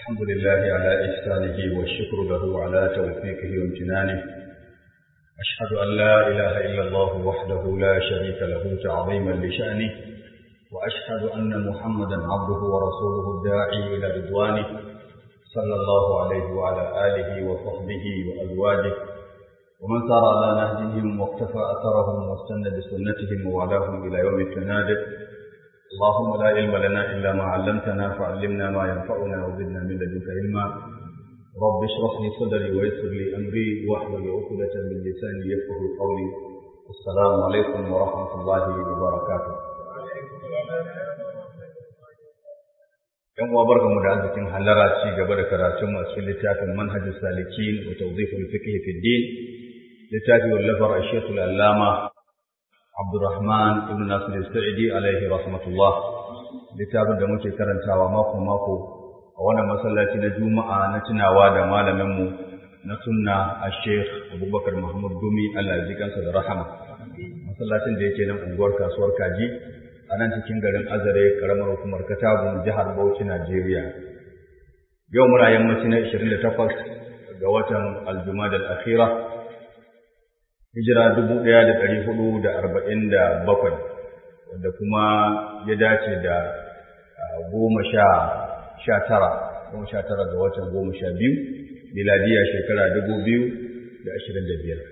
الحمد لله على إحسانه والشكر له على توفيقه وامتنانه أشهد أن لا إله إلا الله وحده لا شريك له تعظيما لشأنه وأشهد أن محمدا عبده ورسوله الداعي إلى رضوانه صلى الله عليه وعلى آله وصحبه وأزواجه ومن سار على نهجهم واقتفى أثرهم واستنى بسنتهم ووالاهم إلى يوم التناد اللهم لا علم لنا إلا ما علمتنا فعلمنا ما ينفعنا وزدنا من لدنك علما رب اشرح لي صدري ويسر لي أمري واحلل عقدة من لساني يفقه قولي السلام عليكم ورحمة الله وبركاته yan uwa barkamu da arzikin hallara ci gaba da karatun a cikin littafin manhajus salikin wa tawdihul fiqh fi din littafi wallafar ash-shaykh al-allama Abdurrahman ibn Nasir al-Sa'idi alaihi rahmatullah littafin da muke karantawa mako mako a wannan masallaci na Juma'a na tunawa da malamin mu na sunna Sheikh Abubakar Muhammad Gumi Allah ya ji kansa da rahama masallacin da yake nan unguwar kasuwar Kaji a nan cikin garin Azare karamar hukumar Katagun jihar Bauchi Najeriya yau muna yammaci na 28 ga watan Al-Jumada al-Akhirah hijira dubu ɗaya da ɗari hudu da arba'in da bakwai wanda kuma ya dace da goma sha sha tara goma sha tara ga watan goma sha biyu miladiya shekara dubu biyu da ashirin da biyar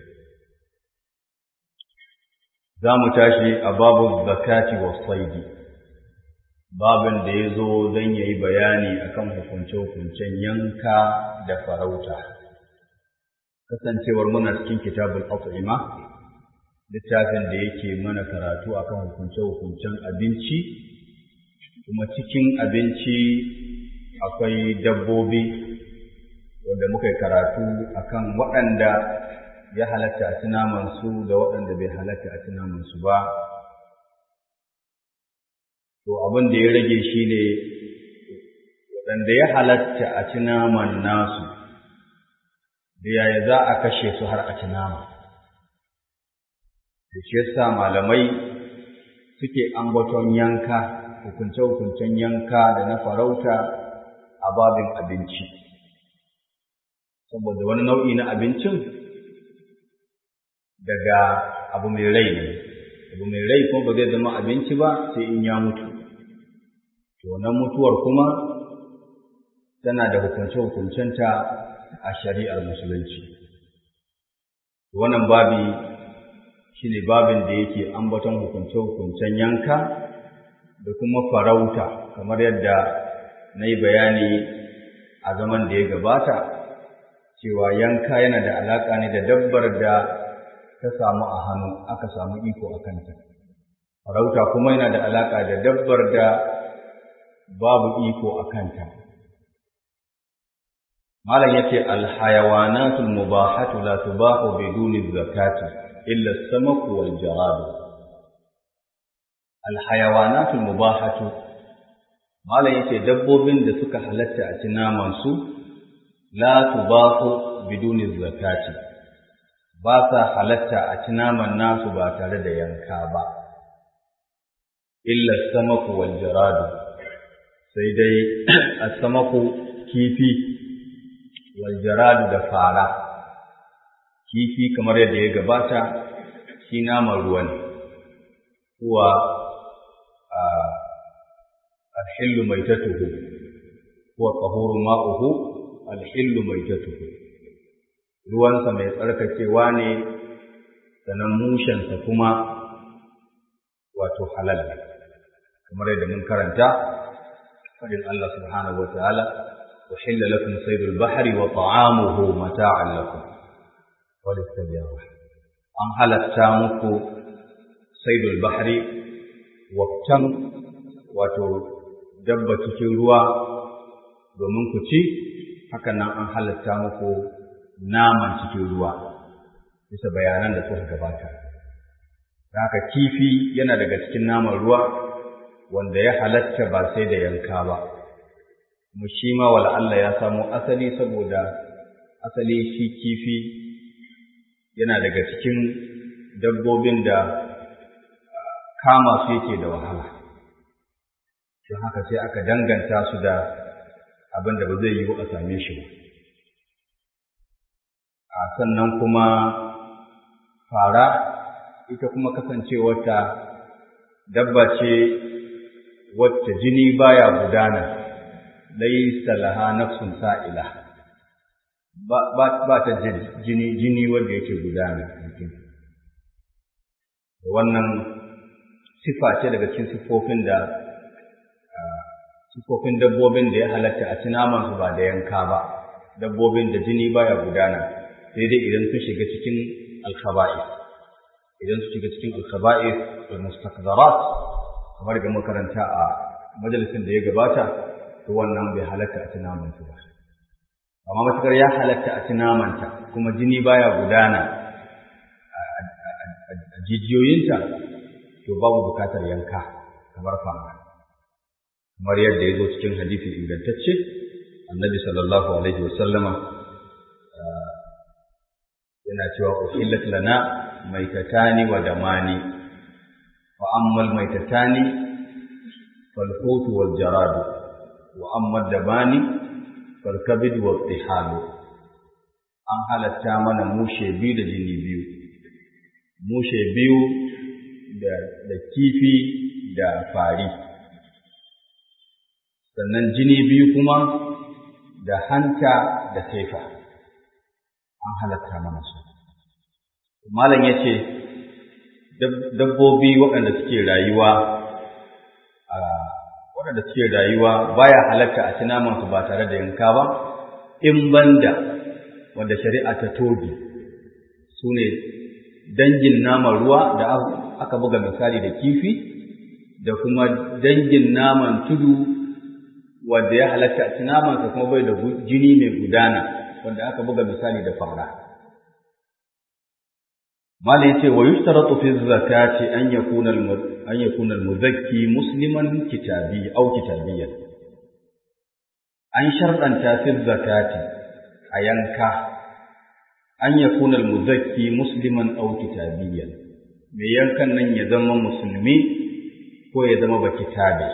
za mu tashi a babu zakati wa saidi babin da ya zo don ya yi bayani akan hukunce-hukuncen yanka da farauta kasancewar muna cikin kitabul at'ima littafin da yake mana karatu akan hukunce-hukuncen abinci kuma cikin abinci akwai dabbobi wanda muka yi karatu akan waɗanda ya halatta a ci su da waɗanda bai halatta a ci su ba to abin da ya rage shi ne waɗanda ya halatta a ci naman nasu da yaya za a kashe su har a ci nama. Da shi yasa malamai suke ambaton yanka, hukunce-hukuncen yanka da na farauta a babin abinci. Saboda wani nau'i na abincin daga abu mai rai ne, abu mai rai kuma ba zai zama abinci ba sai in ya mutu. To, nan mutuwar kuma tana da hukunce-hukuncenta a shari'ar musulunci wannan babi shi ne babin da yake ambaton hukunce-hukuncen yanka da kuma farauta kamar yadda na yi bayani a zaman da ya gabata cewa yanka yana da alaƙa ne da dabbar da ta samu a hannu aka samu iko a kanta farauta kuma yana da alaƙa da dabbar da babu iko a kanta malam yace alhayawanatul mubahatu la tubahu biduni zakati illa as-samaku wal jarad alhayawanatul mubahatu malam yace dabbobin da suka halatta a ci naman su la tubahu biduni zakati ba sa halatta a ci naman nasu ba tare da yanka ba illa as-samaku wal jarad sai dai as-samaku kifi waljaradu da fara kifi kamar yadda ya gabata shi naman ruwa ne kuwa alhillu mai tatuhu kuwa ƙahurun ma'uhu alhillu mai tatuhu ruwansa mai tsarkakewa ne sannan mushensa kuma wato halal kamar yadda mun karanta faɗin Allah subhanahu wa ta'ala أحل لكم صيد البحر وطعامه متاعا لكم وللسيارة أم هل التامك صيد البحر وقتم wato dabba cikin ruwa domin ku ci hakan nan an halatta muku naman cikin ruwa bisa bayanan da suka gabata haka kifi yana daga cikin naman ruwa wanda ya halatta ba sai da yanka ba mu shi ma wala Allah ya samo asali saboda asali shi kifi yana daga cikin dabbobin da kama su yake da wahala don haka sai aka danganta su da abin da ba zai yiwu a same shi ba a sannan kuma fara ita kuma kasancewarta dabba ce wacce jini baya gudana laisa laha nafsun sa'ila ba ta jini jini wanda yake gudana wannan sifa ce daga cikin siffofin da siffofin dabbobin da ya halatta a naman su ba da yanka ba dabbobin da jini baya gudana sai dai idan sun shiga cikin alkhaba'is idan su shiga cikin alkhaba'is da mustakzarat kamar da makaranta a majalisin da ya gabata to wannan bai halatta a naman su ba amma matukar ya halatta a namanta kuma jini baya gudana a jijiyoyinta to babu bukatar yanka kamar fama kamar yadda ya zo cikin hadisi ingantacce annabi sallallahu alaihi wasallama yana cewa uhillat lana maitatani wa damani wa ammal maitatani fal hutu wal jaradu wa amma damani fal kabid wal tihalu an halatta mana mushe biyu da jini biyu mushe biyu da kifi da fari sannan jini biyu kuma da hanta da saifa an halatta mana su malam ya ce dabbobi waɗanda suke rayuwa a waɗanda suke rayuwa baya halatta a ci namansu ba tare da yanka ba in banda wanda shari'a ta toge su ne dangin naman ruwa da aka buga misali da kifi da kuma dangin naman tudu wanda ya halatta a ci namansa kuma bai da jini mai gudana wanda aka buga misali da fara mala yace wa yushtaratu fi zakati an yakuna an yakuna al-muzakki musliman kitabi aw kitabiyyan an sharɗanta fi zakati a yanka an yakuna al-muzakki musliman aw kitabiyyan mai yankan nan ya zama musulmi ko ya zama ba kitabe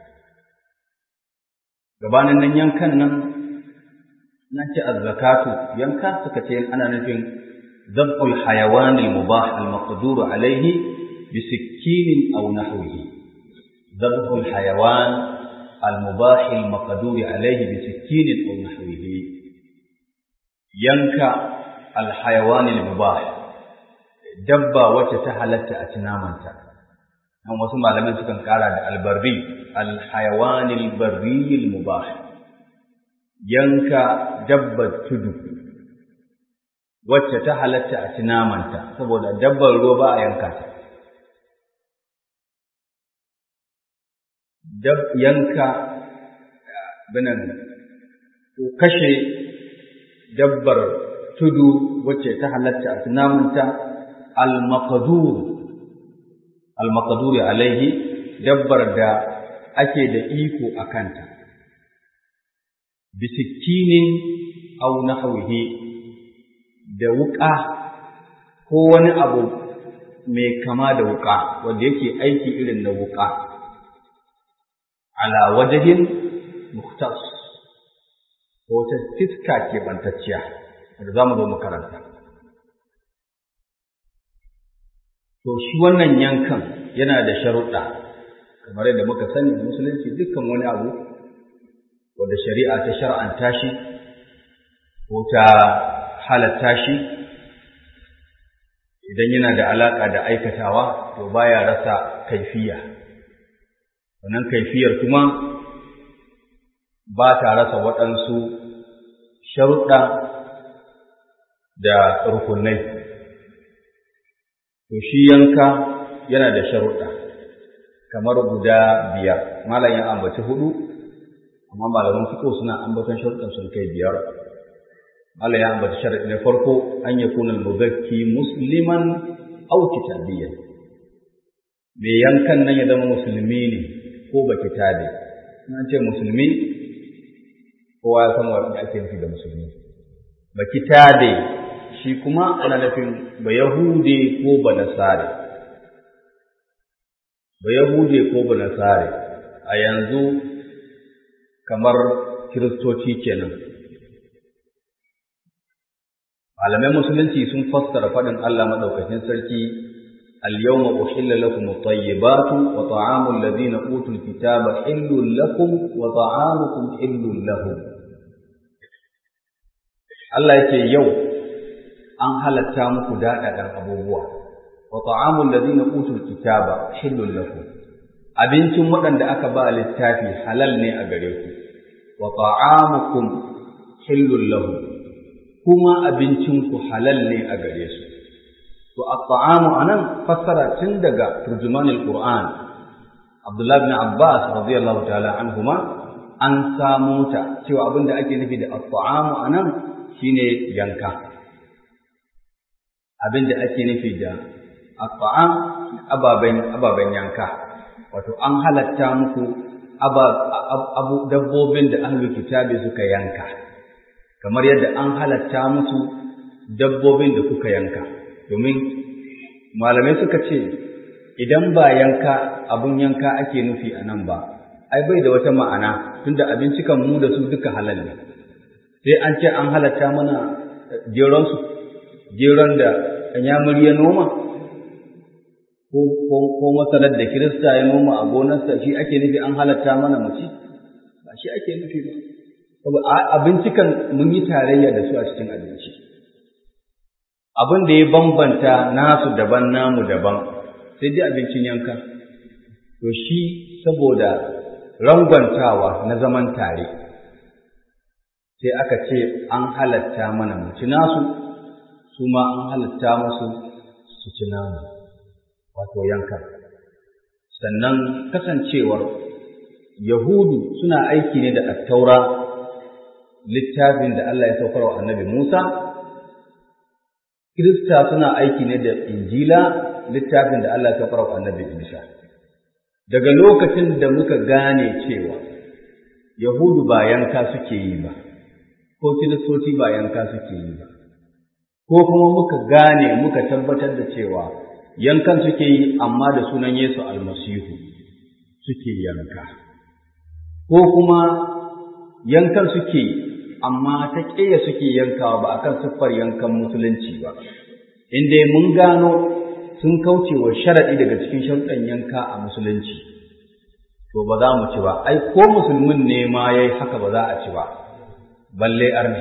gabanin nan yankan nan nan ce az-zakatu yanka suka ce ana nufin zab'ul hayawan al-mubah al-maqdur alayhi bi sikkin aw nahwihi zab'ul hayawan al-mubah al-maqdur alayhi bi sikkin aw nahwihi yanka al-hayawan al-mubah dabba wacce ta halatta a tunamanta nan wasu malamai sukan kara da albarri al-hayawan al-barri al-mubah yanka dabbar tudu wacce ta halatta a ci namanta saboda dabbar ruwa ba a yanka ta dab yanka binan ko kashe dabbar tudu wacce ta halatta a ci namanta al-maqdur al-maqdur alaihi dabbar da ake da iko a kanta bisikinin aw nahwihi da wuƙa ko wani abu mai kama da wuƙa wanda yake aiki irin na wuƙa ala wajahin muhtas ko ta fiska ke bantacciya wanda za mu zo makaranta to shi wannan yankan yana da sharuɗa kamar yadda muka sani musulunci dukkan wani abu wanda shari'a ta shar'anta shi ko ta halatta shi idan yana da alaƙa da aikatawa to baya rasa kaifiya wannan kaifiyar kuma ba ta rasa waɗansu sharuɗa da rukunai to shi yanka yana da sharuɗa kamar guda biyar malam ya ambaci hudu amma malaman fiqh suna ambaton sharuɗan sun kai biyar Allah ya ambata sharadi na farko an yakuna al-muzakki musliman aw kitabiyyan me yankan nan ya zama musulmi ne ko ba kitabe na ce musulmi kowa ya san wanda ake nufi da musulmi ba kitabe shi kuma ana nufin ba yahude ko ba nasare ba yahude ko ba nasare a yanzu kamar kiristoci kenan malamai musulunci sun fassara faɗin Allah maɗaukakin sarki al-yawma uhilla lakum at-tayyibatu wa ta'amu alladhina utul kitaba hillun lakum wa ta'amukum hillun lahum Allah yake yau an halatta muku daɗaɗan abubuwa wa ta'amu alladhina utul kitaba hillun lakum abincin waɗanda aka ba littafi halal ne a gare ku wa ta'amukum hillun lahum kuma abincinku halal ne a gare su to at-ta'amu anan fassara tun daga turjumanul qur'an Abdullah ibn Abbas radiyallahu ta'ala anhuma an samu ta cewa abinda ake nufi da at-ta'amu anan shine yanka abinda ake nufi da at-ta'am ababen ababen yanka wato an halatta muku abu dabbobin da ahlul kitabi suka yanka kamar yadda an halatta musu dabbobin da kuka yanka domin malamai suka ce idan ba yanka abun yanka ake nufi a nan ba ai bai da wata ma'ana tunda abinci kan mu da su duka halal ne sai an ce an halatta mana geron su geron da yamuri ya noma ko ko masalar da kirista ya noma a gonarsa shi ake nufi an halatta mana mu ci ba shi ake nufi ba abinci kan mun yi tarayya da su a cikin abinci abin da ya bambanta nasu daban namu daban sai dai abincin yanka to shi saboda rangwantawa na zaman tare sai aka ce an halatta mana mu ci nasu su ma an halatta musu su ci namu wato yanka sannan kasancewar yahudu suna aiki ne da attaura littafin da Allah ya saukar wa annabi Musa, Kirista suna aiki ne da Injila littafin da Allah ya saukar wa annabi Isa. Daga lokacin da muka gane cewa Yahudu ba yanka suke yi ba, ko Kiristoci ba yanka suke yi ba, ko kuma muka gane muka tabbatar da cewa yankan suke yi amma da sunan Yesu almasihu suke yanka, ko kuma yankan suke yi amma ta ƙeya suke yankawa ba akan siffar yankan musulunci ba inda mun gano sun kauce wa sharaɗi daga cikin sharuɗan yanka a musulunci to ba za mu ci ba ai ko musulmin ne ma yayi haka ba za a ci ba balle arni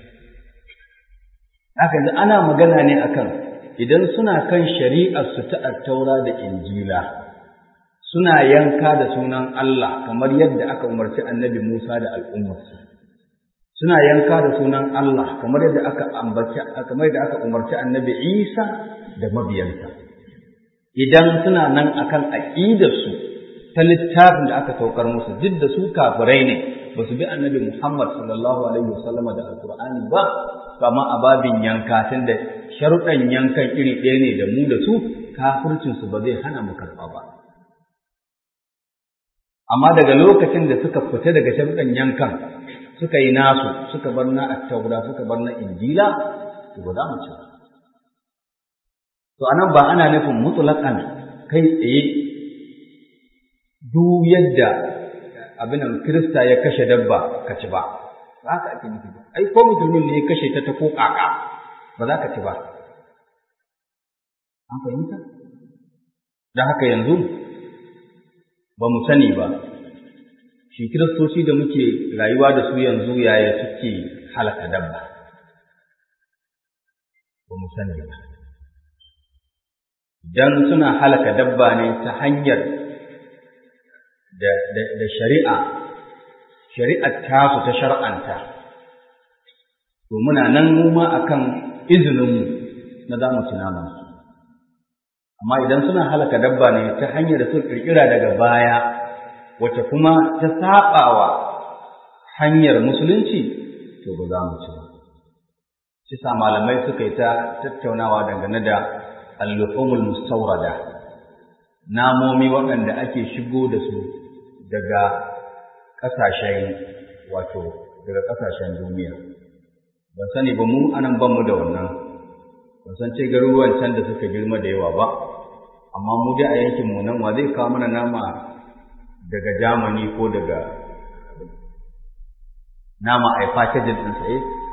haka yanzu ana magana ne akan idan suna kan shari'ar su ta taura da injila suna yanka da sunan Allah kamar yadda aka umarci annabi Musa da al'ummarsa suna yanka da sunan Allah kamar yadda aka ambaci kamar yadda aka umarci Annabi Isa da mabiyansa idan suna nan akan aqidar su ta littafin da aka saukar musu duk da su kafirai ne ba su bi Annabi Muhammad sallallahu alaihi wasallama da Alqur'ani ba kama a babin yanka tunda sharuɗan yankan iri ɗaya ne da mu da su kafircin su ba zai hana mu karɓa ba amma daga lokacin da suka fita daga sharuɗan yankan suka yi nasu suka bar na attaura suka bar na injila to ba za mu ci to anan ba ana nufin mutlaqan kai tsaye duk yadda abin nan kirista ya kashe dabba ka ci ba ba ka ake nufi ai ko musulmin ne ya kashe ta ta ko kaka ba za ka ci ba an fahimta don haka yanzu ba mu sani ba shi kiristoci da muke rayuwa da su yanzu yaya suke halaka dabba ba mu sani ba idan suna halaka dabba ne ta hanyar da shari'a shari'ar tasu ta shar'anta to muna nan mu ma akan izininmu na za mu ci namansu amma idan suna halaka dabba ne ta hanyar da suka kirkira daga baya wacce kuma ta saɓawa hanyar musulunci to ba za mu ci ba shi sa malamai suka yi ta tattaunawa dangane da al-luhumul mustawrada namomi waɗanda ake shigo da su daga ƙasashen wato daga ƙasashen duniya ban sani ba mu anan ban mu da wannan ban san ce garuruwan can da suka girma da yawa ba amma mu dai a yankin mu nan wa zai kawo mana nama daga Germany ko daga nama a yi fakejin ɗinsa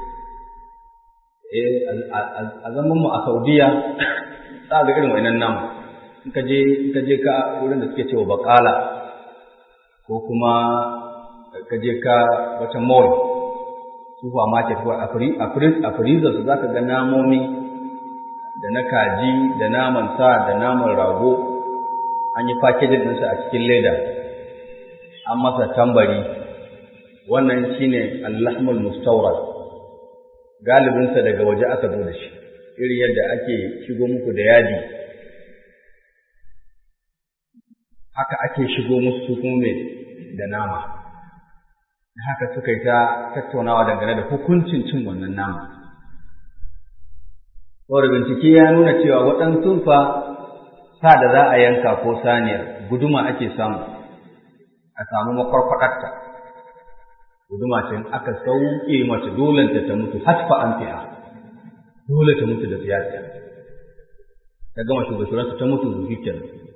eh a zaman mu a saudiya za ga irin wainan nama in ka je in ka je ka wurin da suke cewa bakala ko kuma ka je ka wata mall supermarket ko a freezer su zaka ga namomi da na kaji da naman sa da naman rago an yi packaging ɗinsa a cikin leda an masa tambari wannan shine allahmul mustawrad galibinsa daga waje aka zo da shi irin yadda ake shigo muku da yadi haka ake shigo musu su kuma da nama haka suka yi ta tattaunawa dangane da hukuncin cin wannan nama saboda bincike ya nuna cewa waɗansu fa sa da za a yanka ko saniyar guduma ake samu a samu makwarkwaɗarta guduma ce in aka sauke mace dole ta ta mutu hatfa an fi'a dole ta mutu da fiyarta ta gama shugabansu ta mutu da fikir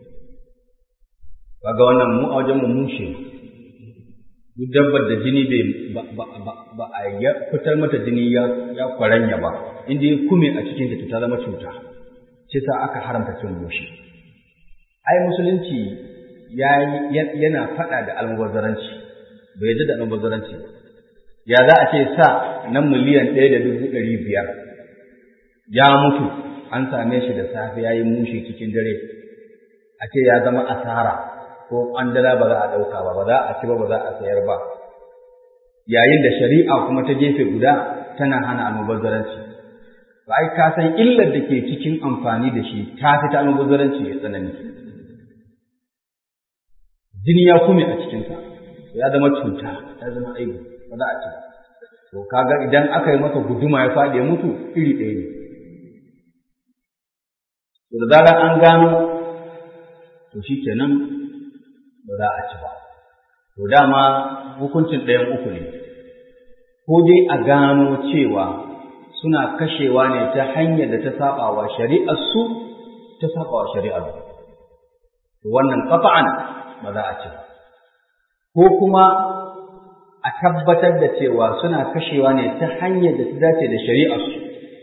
kaga wannan mu a wajen mu mushe duk dabbar da jini bai ba a fitar mata jini ya kwaranya ba inda ya kume a cikin ta ta zama cuta ce sa aka haramta cin mushe ai musulunci yana faɗa da almubazzaranci bai yadda da almubazzaranci ba ya za a ce sa na miliyan ɗaya da dubu ɗari biyar ya mutu an same shi da safe ya yi mushe cikin dare a ce ya zama asara ko an dala ba za a ɗauka ba ba za a ci ba ba za a sayar ba yayin da shari'a kuma ta gefe guda tana hana almubazzaranci ba ai ka san illar da ke cikin amfani da shi ta fi ta almubazzaranci ya tsanani jini ya kume a cikinsa ya zama cuta ya zama aibu ba za a ci to kaga idan aka yi masa guduma ya faɗi ya mutu iri ɗaya ne to da zarar an gano to shi kenan ba za a ci ba to dama hukuncin ɗayan uku ne ko dai a gano cewa suna kashewa ne ta hanyar da ta saba wa shari'ar su ta saba wa shari'ar to wannan qat'an ba za a ci ba ko kuma a tabbatar da cewa suna kashewa ne ta hanyar da ta dace da shari'ar su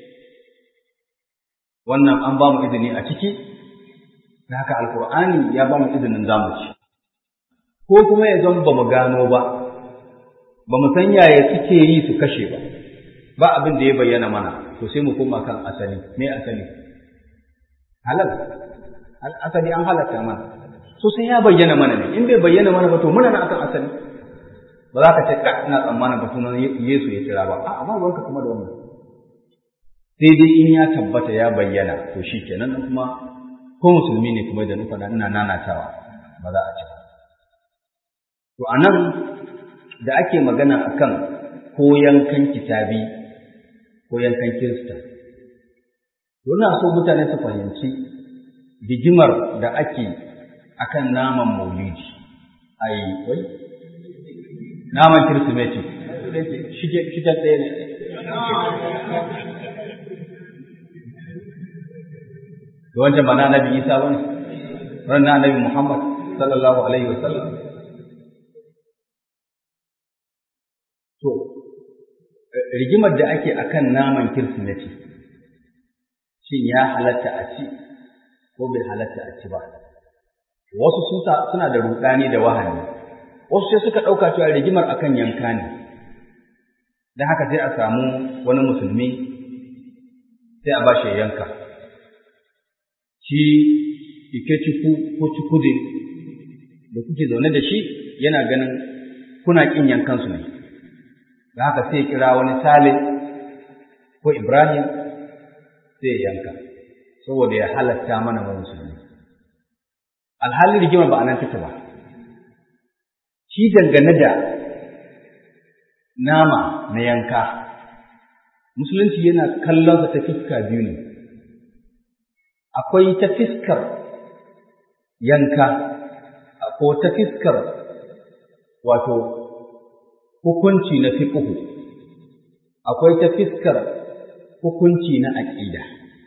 wannan an ba mu izini a ciki da haka alkur'ani ya ba mu izinin zamu ci ko kuma ya zan ba mu gano ba ba mu san yaya suke yi su kashe ba ba abin da ya bayyana mana to sai mu koma kan asali me asali halal asali an halatta mana so sai ya bayyana mana ne in bai bayyana mana ba to muna nan akan asali ba za ka ce ka ina tsammanin ba sunan Yesu ya kira ba a amma ruwanka kuma da wannan sai dai in ya tabbata ya bayyana to shi kenan kuma ko musulmi ne kuma da nufa ina nanatawa ba za a ci ba to anan da ake magana akan ko yankan kitabi ko yankan kirista Yana so mutane su fahimci rigimar da ake akan naman maulidi ai wai naman kirsimeti shige ɗaya ne da wancan ba na annabi isa ba ne ran na annabi muhammad sallallahu alaihi wa sallam to rigimar da ake akan naman kirsimeti shin ya halatta a ci ko bai halatta a ci ba wasu suna da rudani da wahani wasu sai suka ɗauka cewa rigimar akan yanka ne don haka sai a samu wani musulmi sai a ba shi yanka shi ike ciku ko cikude da kuke zaune da shi yana ganin kuna ƙin yankansu ne da haka sai kira wani Salih ko Ibrahim sai yanka saboda ya halatta mana mu musulmi alhali rigima ba anan take ba shi dangane da nama na yanka musulunci yana kallon ta fiska biyu ne akwai ta fiskar yanka ko ta fiskar wato hukunci na fiqhu akwai ta fiskar hukunci na aqida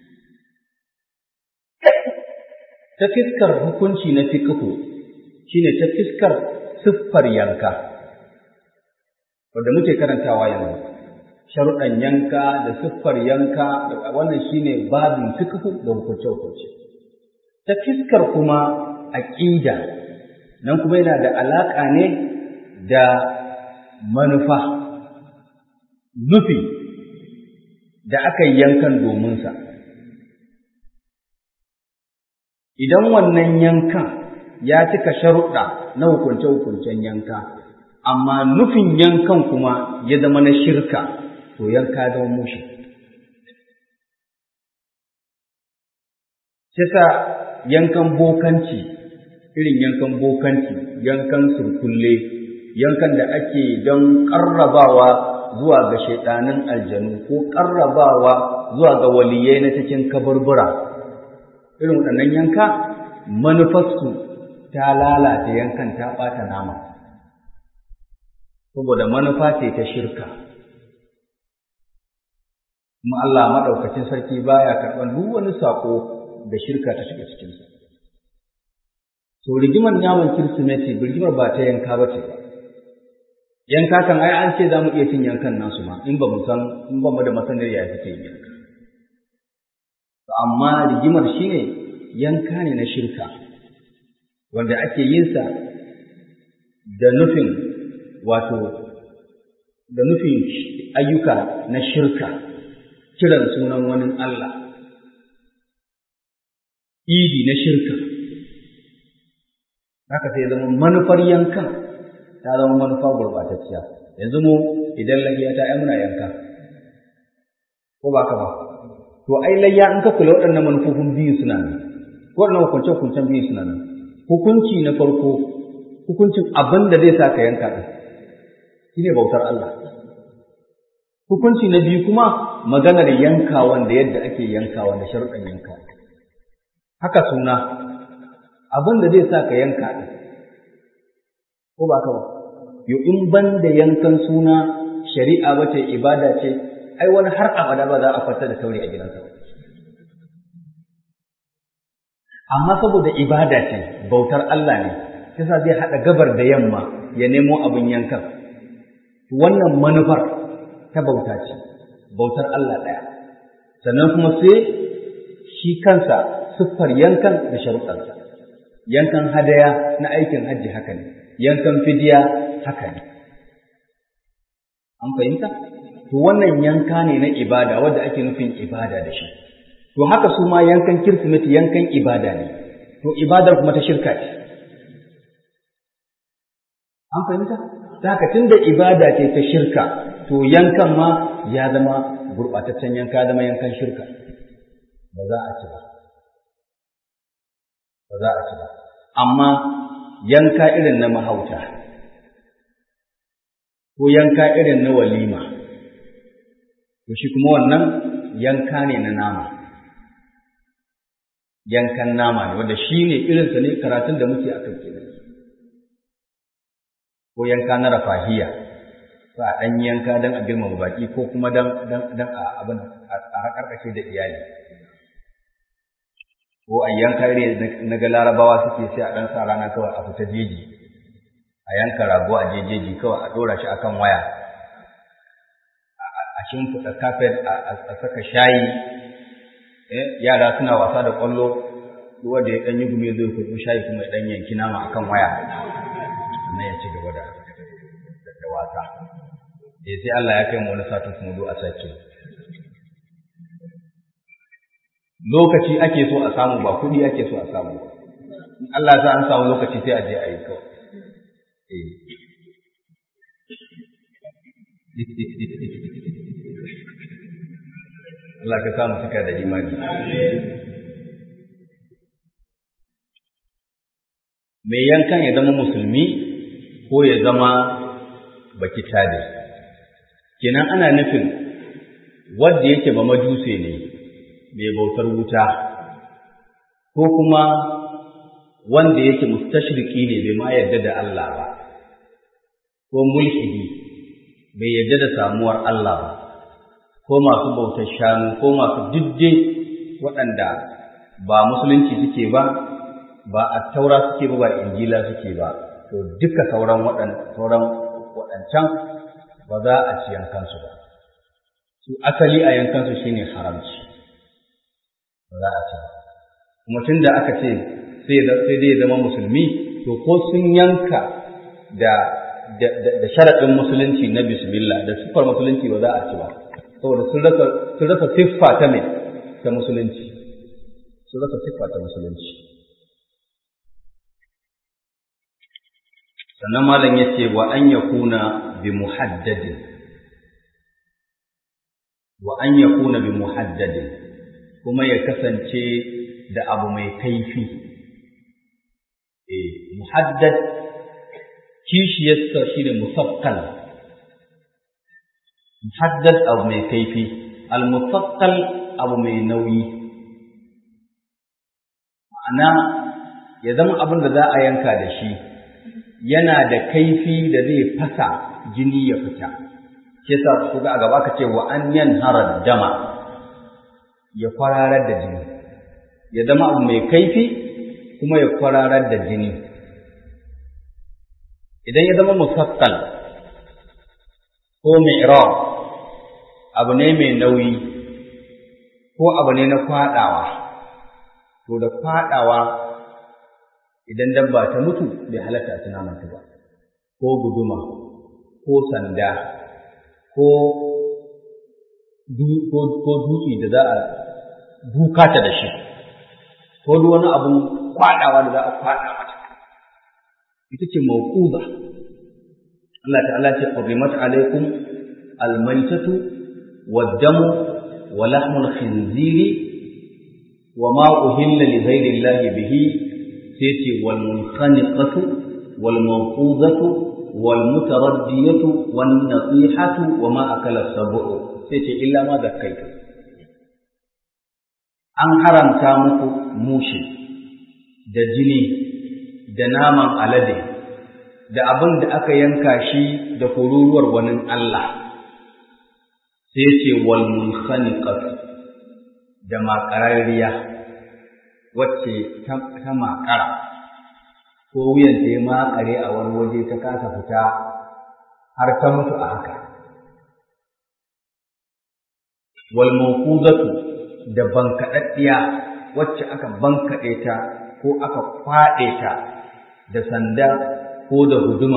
ta fiskar hukunci na fiqhu shine ta fiskar siffar yanka wanda muke karantawa yanzu sharuɗan yanka da siffar yanka da wannan shine babin fiqh da hukunce hukunce ta fiskar kuma aqida nan kuma yana da alaka ne da manufa nufi da aka yi yankan domin sa idan wannan yankan ya cika sharuɗa na hukunce hukuncen yanka amma nufin yankan kuma ya zama na shirka to yanka zama mushi. Kisa yankan bokanci, irin yankan bokanci, yankan surkulle, yankan da ake don ƙarrabawa zuwa ga shaiɗanin aljanu ko ƙarrabawa zuwa ga waliyai na cikin kaburbura. Irin waɗannan yanka manufarsu ta lalata yankan ta ɓata nama. Saboda manufa ce ta shirka. kuma Allah maɗaukacin sarki baya karɓar duk wani saƙo da shirka ta shiga cikinsa. To rigimar naman Kirsimeti rigimar ba ta yanka ba ce ba. Yanka kan ai an ce za mu iya cin yankan nasu ma in ba mu san in ba mu da masanar ya suke yin yanka. Amma rigimar shine yanka ne na shirka wanda ake yin sa da nufin wato da nufin ayyuka na shirka kiran sunan wani Allah, idi na shirka, haka sai zama manufar yankan ta zama manufa gurbatacciya, yanzu mu idan layya ta ai muna yanka, ko ba ka ba, to ai layya in ka kula waɗannan manufofin biyu suna nan, waɗannan hukunce-hukuncen biyu suna nan, hukunci na farko, hukuncin abin da zai sa ka yanka ɗin, shi ne bautar Allah. Hukunci na biyu kuma maganar yankawan da yadda ake yankawa da sharuɗan yanka. Haka suna, abin da zai sa ka yanka ɗin, ko ba ka ba, yo in ban da yankan suna shari'a ba ce ibada ce, ai wani har abada ba za a fata da sauri a gidansa ba. Amma saboda ibada ce, bautar Allah ne, kisa zai haɗa gabar da yamma ya nemo abin yankan. Wannan manufar ta bauta ce, bautar Allah ɗaya, sannan kuma sai shi kansa siffar yankan da sharuɗansa, yankan hadaya na aikin hajji haka ne, yankan fidiya haka ne. An fahimta? To wannan yanka ne na ibada wadda ake nufin ibada da shi. To haka su ma yankan kirsimeti yankan ibada ne, to ibadar kuma ta shirka ce. An fahimta? Ta haka tun da ibada ce ta shirka, to yankan ma ya zama gurɓataccen yanka ya zama yankan shirka ba za a ci ba ba za a ci ba amma yanka irin na mahauta ko yanka irin na walima to shi kuma wannan yanka ne na nama yankan nama ne wanda shi ne irinsa ne karatun da muke a kan kenan ko yanka na rafahiya ba a ɗan yanka don a girmama baƙi ko kuma don a abin a haƙarƙashe da iyali ko a yanka iri na ga larabawa suke sai a ɗan sa rana kawai a fita jeji a yanka rago a jejeji kawai a ɗora shi akan waya a shimfiɗa kafet a saka shayi yara suna wasa da ƙwallo wanda ya ɗan yi gumi zai kurɓi shayi kuma ya ɗan yanki nama akan waya na ya ci gaba da wasa eh sai Allah ya kai mu wani satin kuma do a sake lokaci ake so a samu ba kuɗi ake so a samu in Allah ya an samu lokaci sai a je a yi kawai eh Allah ka samu cika da imani mai yankan ya zama musulmi ko ya zama baki tade kenan ana nufin wanda yake ba majuse ne mai bautar wuta ko kuma wanda yake mustashriki ne bai ma yarda da Allah ba ko mulhidi bai yarda da samuwar Allah ba ko masu bautar shanu ko masu didde waɗanda ba musulunci suke ba ba a taura suke ba ba injila suke ba to duka sauran sauran waɗancan ba za a ci yankansu ba su asali a yankansu shine haramci ba za a ci ba kuma tun da aka ce sai dai ya zama musulmi to ko sun yanka da da sharaɗin musulunci na bismillah da siffar musulunci ba za a ci ba saboda sun rasa sun rasa siffa ta mai ta musulunci sun rasa siffa ta musulunci sannan malam ya ce wa an yakuna bi muhaddadin wa an yakuna bi muhaddadin kuma ya kasance da abu mai kaifi eh muhaddad kishiyarsa shi ne musakkal muhaddad abu mai kaifi al-musakkal abu mai nauyi ma'ana ya zama abin da za a yanka da shi yana da kaifi da zai fasa jini ya fita ke sa ku ga a gaba ka ce wa an yanhara dama ya kwararar da jini ya zama abu mai kaifi kuma ya kwararar da jini idan ya zama musakkal ko mi'rab abu ne mai nauyi ko abu ne na kwaɗawa to da kwaɗawa idan dabba ta mutu bai halatta tana mutu ba ko guduma ko sanda ko dutse da za a duka ta da shi ko duk wani abun kwaɗawa da za a kwaɗa mata ita ce mawquza Allah ta'ala ce qurrimat alaikum almaytatu wad-damu wa lahmul khinziri wa ma uhilla li ghayri Allah bihi sai ce wal munkhaniqatu wal mawquzatu wal mutaraddiyatu wan nasihatu wa ma akala sab'u sai ce illa ma zakkaitu an haramta muku mushi da jini da naman alade da abin da aka yanka shi da kururuwar wani Allah sai ce wal munkhaniqat da makararriya wacce ta makara ko wuyan ta makare a wani waje ta kasa fita har ta mutu a haka wal mawqudatu da bankaɗaɗɗiya wacce aka bankaɗe ta ko aka kwaɗe ta da sanda ko da guduma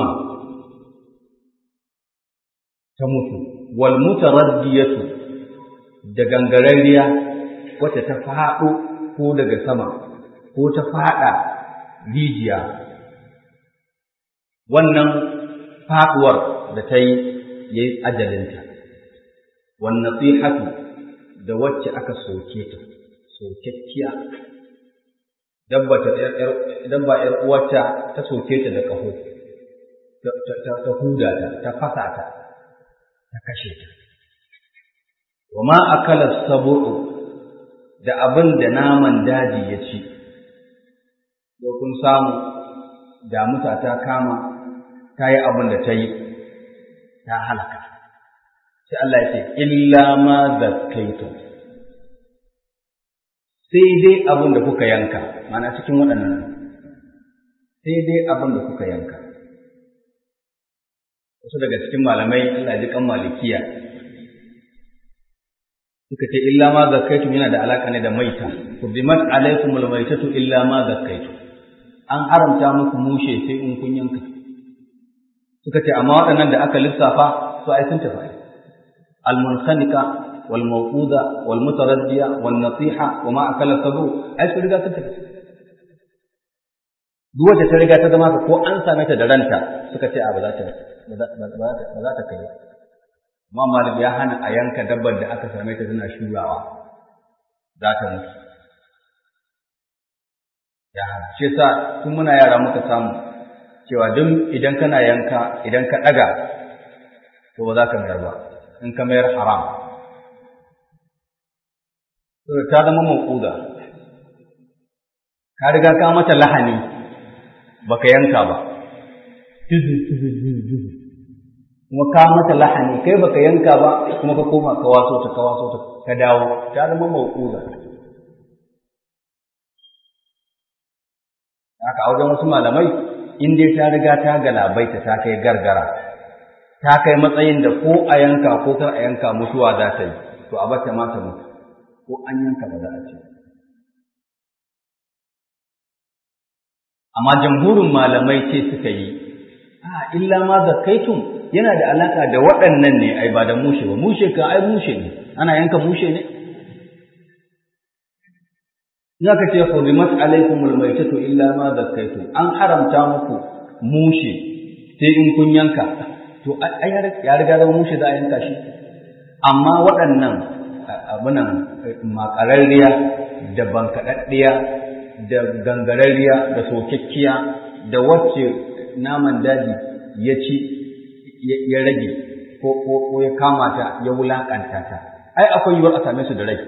ta mutu wal mutaraddiyatu da gangararriya wacce ta faɗo ko daga sama ko ta faɗa rijiya wannan faɗuwar da ta yi ya yi ajalinta wannan tsihatu da wacce aka soke ta sokekkiya dabba ta dabba ƴar uwarta ta soke ta da ƙaho ta huda ta ta fasa ta ta kashe ta wa ma akala sabu'u da abin da naman daji ya ci ko kun samu damusa ta kama ta yi abin da ta yi ta halaka sai Allah ya ce illa ma zakkaitum sai dai abin da kuka yanka mana cikin waɗannan sai dai abin da kuka yanka wasu daga cikin malamai Allah ji kan malikiya suka ce illa ma zakkaitum yana da alaka ne da maita kurdimat alaikum almaitatu illa ma zakkaitum an haramta muku mushe sai in kun yanka suka ce amma waɗannan da aka lissafa su ai sun tafi almunsanika والموقوذة والمتردية والنصيحة وما أكل السبو أي su riga sun tafi duk wacce ta riga ta zama ko an same ta da ranta suka ce a ba za ta ba za ta kai amma malik ya hana a yanka dabbar da aka same ta tana shurawa za ta mutu ya hana shi yasa tun muna yara muka samu cewa duk idan kana yanka idan ka ɗaga to ba za ka mayar ba in ka mayar haram ta zama mawquda ka riga ka mata lahani baka yanka ba kuma ka mata lahani kai baka yanka ba kuma ka koma ka waso ta ka waso ta ka dawo ta zama mawquda haka a wajen wasu malamai in dai ta riga ta galabaita ta kai gargara ta kai matsayin da ko a yanka ko kar a yanka mutuwa za ta yi to a bata ma ta mutu ko an yanka ba za a ce amma jamhurin malamai ce suka yi a illa ma zakaitum yana da alaka da waɗannan ne ai ba da mushe ba mushe ka ai mushe ne ana yanka mushe ne za ka ce hurimat alaikumul maitatu illa ma zakaitum an haramta muku mushe sai in kun yanka to ai ya riga zama mushe za a yanka shi amma waɗannan abunan makararriya da bankaɗaɗɗiya da gangararriya da sokekkiya da wacce naman daji ya ci ya rage ko ya kama ta ya wulaƙanta ta ai akwai yiwuwar a same su da rai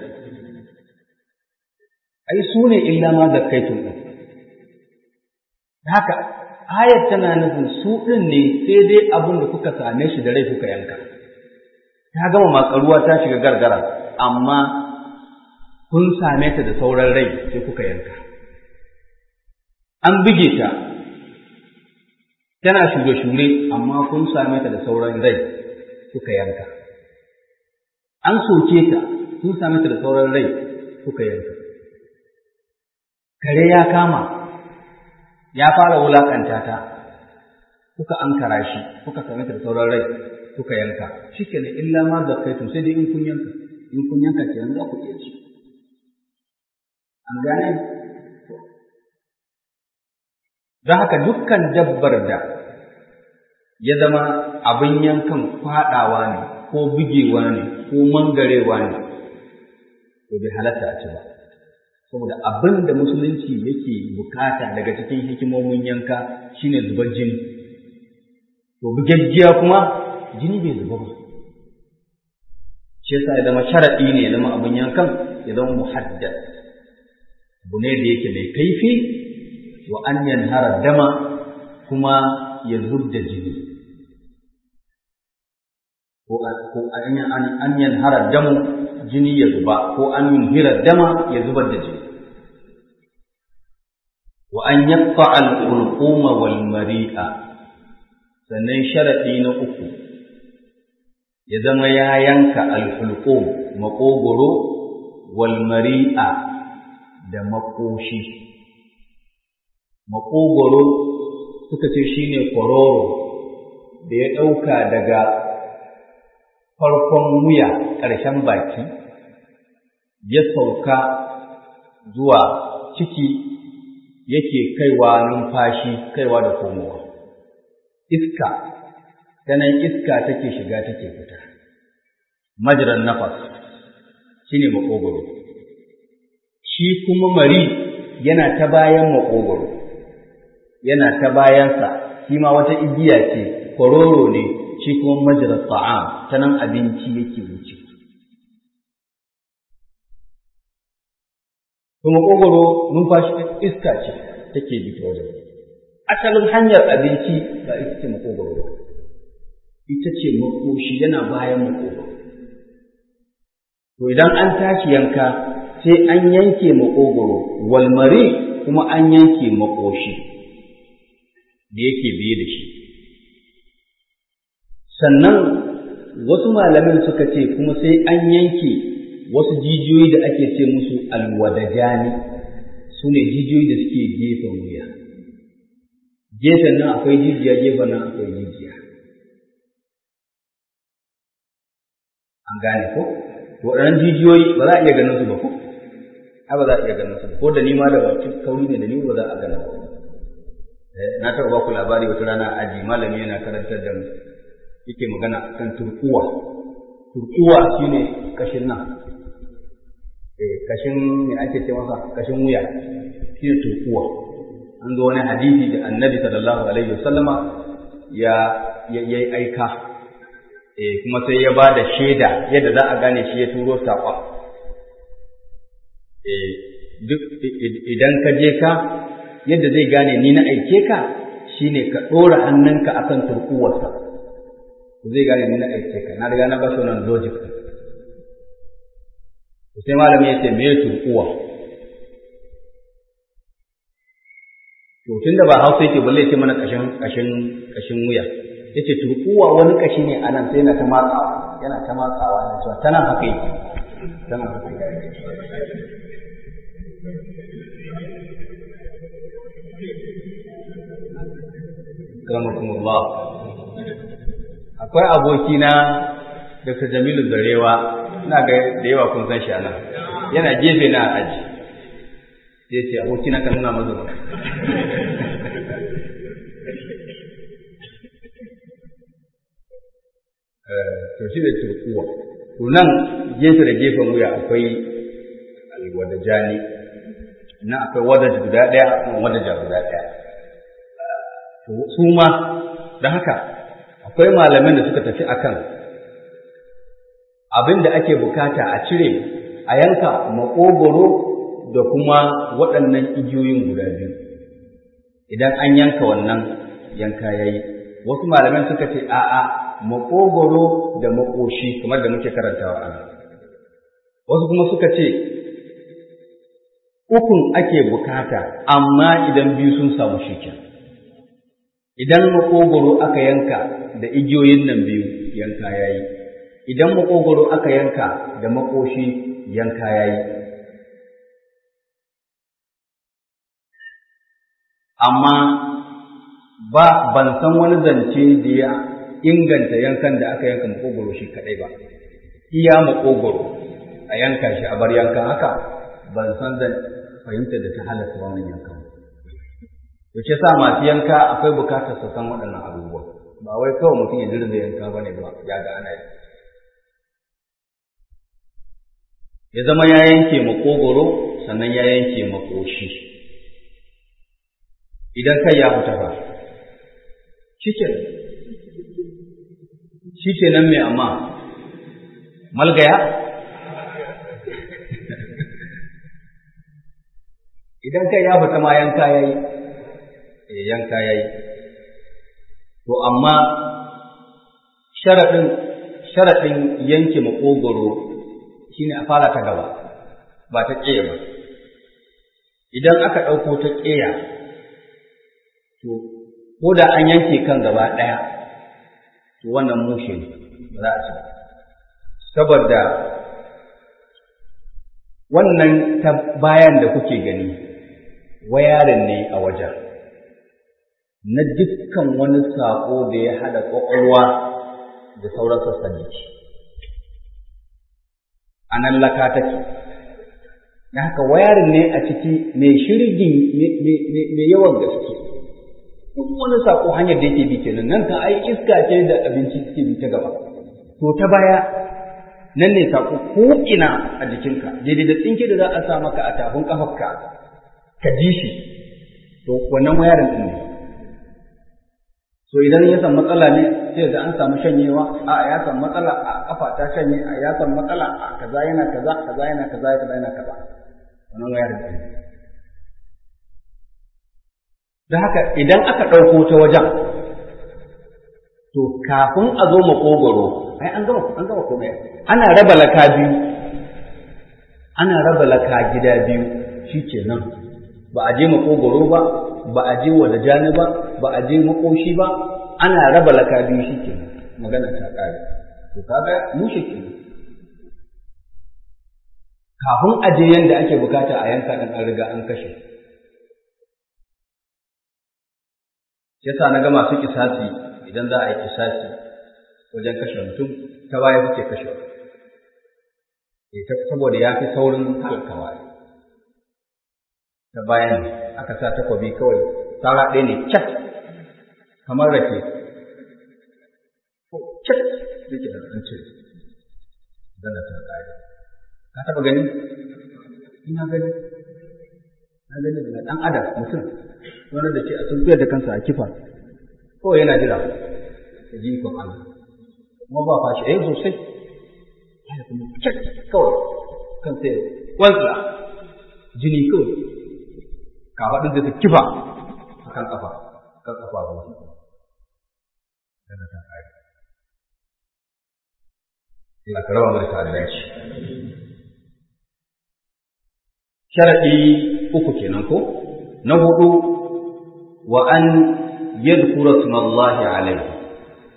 ai su ne illa ma zakkaitun ɗin haka ayat tana nufin su ɗin ne sai dai abin da kuka same shi da rai kuka yanka ta gama matsaruwa ta shiga gargara amma kun same ta da sauran rai sai kuka yanka an buge ta tana shure-shure amma kun same ta da sauran rai kuka yanka an soke ta kun same ta da sauran rai kuka yanka kare ya kama ya fara wulakanta ta kuka ankara shi kuka same ta da sauran rai kuka yanka shikenan illa ma zakaitum sai dai in kun yanka in kun yanka ke yanzu za ku iya ci an gane don haka dukkan dabbar da ya zama abin yankan faɗawa ne ko bugewa ne ko mangarewa ne to bai halatta a ci ba saboda abin da musulunci yake bukata daga cikin hikimomin yanka shine zubar jini to bugaggiya kuma jini bai zuba ba shi yasa ya zama sharaɗi ne ya zama abin yankan ya zama muhaddad abu ne da yake mai kaifi wa an yanhara dama kuma ya zub da jini ko an yanhara damu jini ya zuba ko an yunhira dama ya zubar da jini wa an yaqta al-ulquma wal mari'a sannan sharadi na uku ya zama ya yanka al-hulqum makogoro wal mari'a da makoshi makogoro suka ce shine kororo da ya ɗauka daga farkon wuya ƙarshen baki ya sauka zuwa ciki yake kaiwa numfashi kaiwa da komowa iska ta nan iska take shiga take fita majiran nafas shine makogoro shi kuma mari yana ta bayan makogoro yana ta bayansa shi ma wata igiya ce kororo ne shi kuma majalar ta'am ta nan abinci yake wuce kuma kogoro numfashi iska ce take bi ta wajen asalin hanyar abinci ba ita ce makogoro ba ita ce makoshi yana bayan makogoro to idan an tashi yanka sai an yanke makogoro walmari kuma an yanke makoshi da yake biye da shi sannan wasu malamin suka ce kuma sai an yanke wasu jijiyoyi da ake ce musu alwadajani su ne jijiyoyi da suke gefen wuya gefen nan akwai jijiya gefen nan akwai jijiya an gane ko waɗannan jijiyoyi ba za a iya ganin su ba ko ai ba za a iya ganin su ko da ni ma da kauri ne da ni ba za a gana ba na taɓa ba ku labari wata rana a aji malami yana karantar da mu yake magana kan turkuwa turkuwa shine kashin nan eh kashin me ake ce masa kashin wuya shine turkuwa an ga wani hadisi da annabi sallallahu alaihi wasallama ya yayi aika eh kuma sai ya ba da shaida yadda za a gane shi ya turo saƙon eh duk idan ka je ka yadda zai gane ni na aike ka shine ka ɗora hannunka akan turkuwarsa zai gane ni na aike ka na riga na ba shi wannan logic sai malami ya ce me ya turkuwa to tunda ba hausa yake balle ce mana kashin kashin kashin wuya yace turkuwa wani kashi ne anan sai yana ta matsawa yana ta matsawa yana cewa tana haka yake tana haka yake Karamakumullah akwai abokina Dr. Jamilu Zarewa ina ga da yawa kun san shi anan yana gefe na aji sai ce abokina ka nuna mazu to shi da turkuwa to nan gefe da gefen wuya akwai alwadajani nan akwai wadaj guda ɗaya kuma wadaja guda ɗaya to su ma don haka akwai malamin da suka tafi akan abin da ake bukata a cire a yanka makogoro da kuma waɗannan igiyoyin guda biyu idan an yanka wannan yanka yayi wasu malaman suka ce a'a makogoro da makoshi kamar da muke karantawa a wasu kuma suka ce ukun ake bukata amma idan biyu sun samu shikin idan makogoro aka yanka da igiyoyin nan biyu yanka yayi idan makogoro aka yanka da makoshi yanka yayi amma ba ban san wani zance da ya inganta yankan da aka yanka makogoro shi kadai ba iya makogoro a yanka shi a bar yankan haka ban san zan fahimta da ta halatta wannan yankan to ce sa masu yanka akwai bukatar su san waɗannan abubuwa ba wai kawai mutum ya dirza yanka ba ne ba ya ga ana yi ya zama ya yanke makogoro sannan ya yanke makoshi idan kai ya fita ba shikenan shikenan mai amma malgaya idan kai ya fita ma yanka yayi eh yanka yayi to amma sharadin sharadin yanke makogoro shine a fara ta gaba ba ta ƙeya ba idan aka ɗauko ta ƙeya to ko da an yanke kan gaba ɗaya to wannan mushe ne ba za a ci saboda wannan ta bayan da kuke gani wayarin ne a wajen na dukkan wani saƙo da ya haɗa ƙwaƙwalwa da sauran sassan jiki a nan laka take da haka wayarin ne a ciki mai shirgin mai yawan gaske duk wani sako hanyar da yake bi kenan nan kan ai iska ce da abinci suke bi ta gaba to ta baya nan ne sako ko ina a jikinka daidai da tsinke da za a sa maka a tafin kafarka ka ji shi to wannan wayarin din ne so idan ya san matsala ne sai da an samu shanyewa a ya san matsala a kafa ta shanye a ya san matsala a kaza yana kaza kaza yana kaza kaza yana kaza wannan wayar da da haka idan aka ɗauko ta wajen to kafin a zo makogoro ai an gama an gama komai ana raba laka biyu ana raba laka gida biyu shikenan ba a je makogoro ba ba a je wada jani ba ba a je makoshi ba ana raba laka biyu shikenan magana ta kare to kaga mu shikenan kafin a je yanda ake bukata a yanka din an riga an kashe yasa na ga masu kisasi idan za a yi kisasi wajen kashe mutum ta baya suke kashe ita saboda ya fi saurin halkawa ta bayan aka sa takwabi kawai tsara ɗaya ne cat kamar rake cat yake da an ce zana ta ƙari ka taɓa gani ina gani na gani daga ɗan adam mutum wanda da ce a sun da kansa a kifa kawai yana jira ya ji ikon Allah kuma ba fashi eh sosai ya kuma cak kawai kan sai wansa jini kawai kafaɗin da ta kifa a kan ƙafa kan ƙafa ba su daga ta ƙari Allah ka raba mai ta'addanci sharaɗi uku kenan ko na hudu wa an yadhkura ismallahi alayhi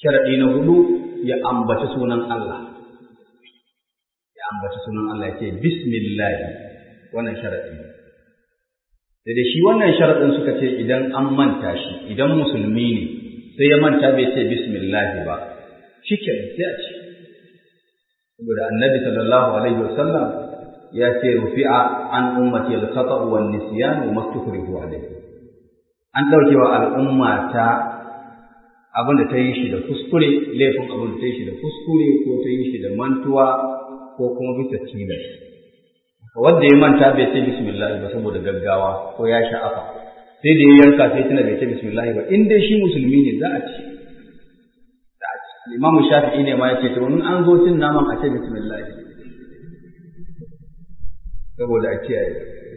sharaɗi na hudu ya ambaci sunan Allah ya ambaci sunan Allah ya ce bismillah wannan sharaɗi ne sai da shi wannan sharaɗin suka ce idan an manta shi idan musulmi ne sai ya manta bai ce bismillah ba shi ke sai a ce saboda annabi sallallahu alaihi wasallam ya ce rufi'a an ummati al-khata wa nisyan wa mastukrihu alayhi an dauke wa al'umma ta abin da ta yi shi da kuskure laifin abin da ta yi shi da kuskure ko ta yi shi da mantuwa ko kuma bisa tilas wanda ya manta bai ce bismillah ba saboda gaggawa ko ya sha'afa sai da ya yanka sai tuna bai ce bismillah ba in dai shi musulmi ne za a ci za a ci imamu shafi'i ne ma yace to in an zo cin naman a ce bismillah saboda a kiyaye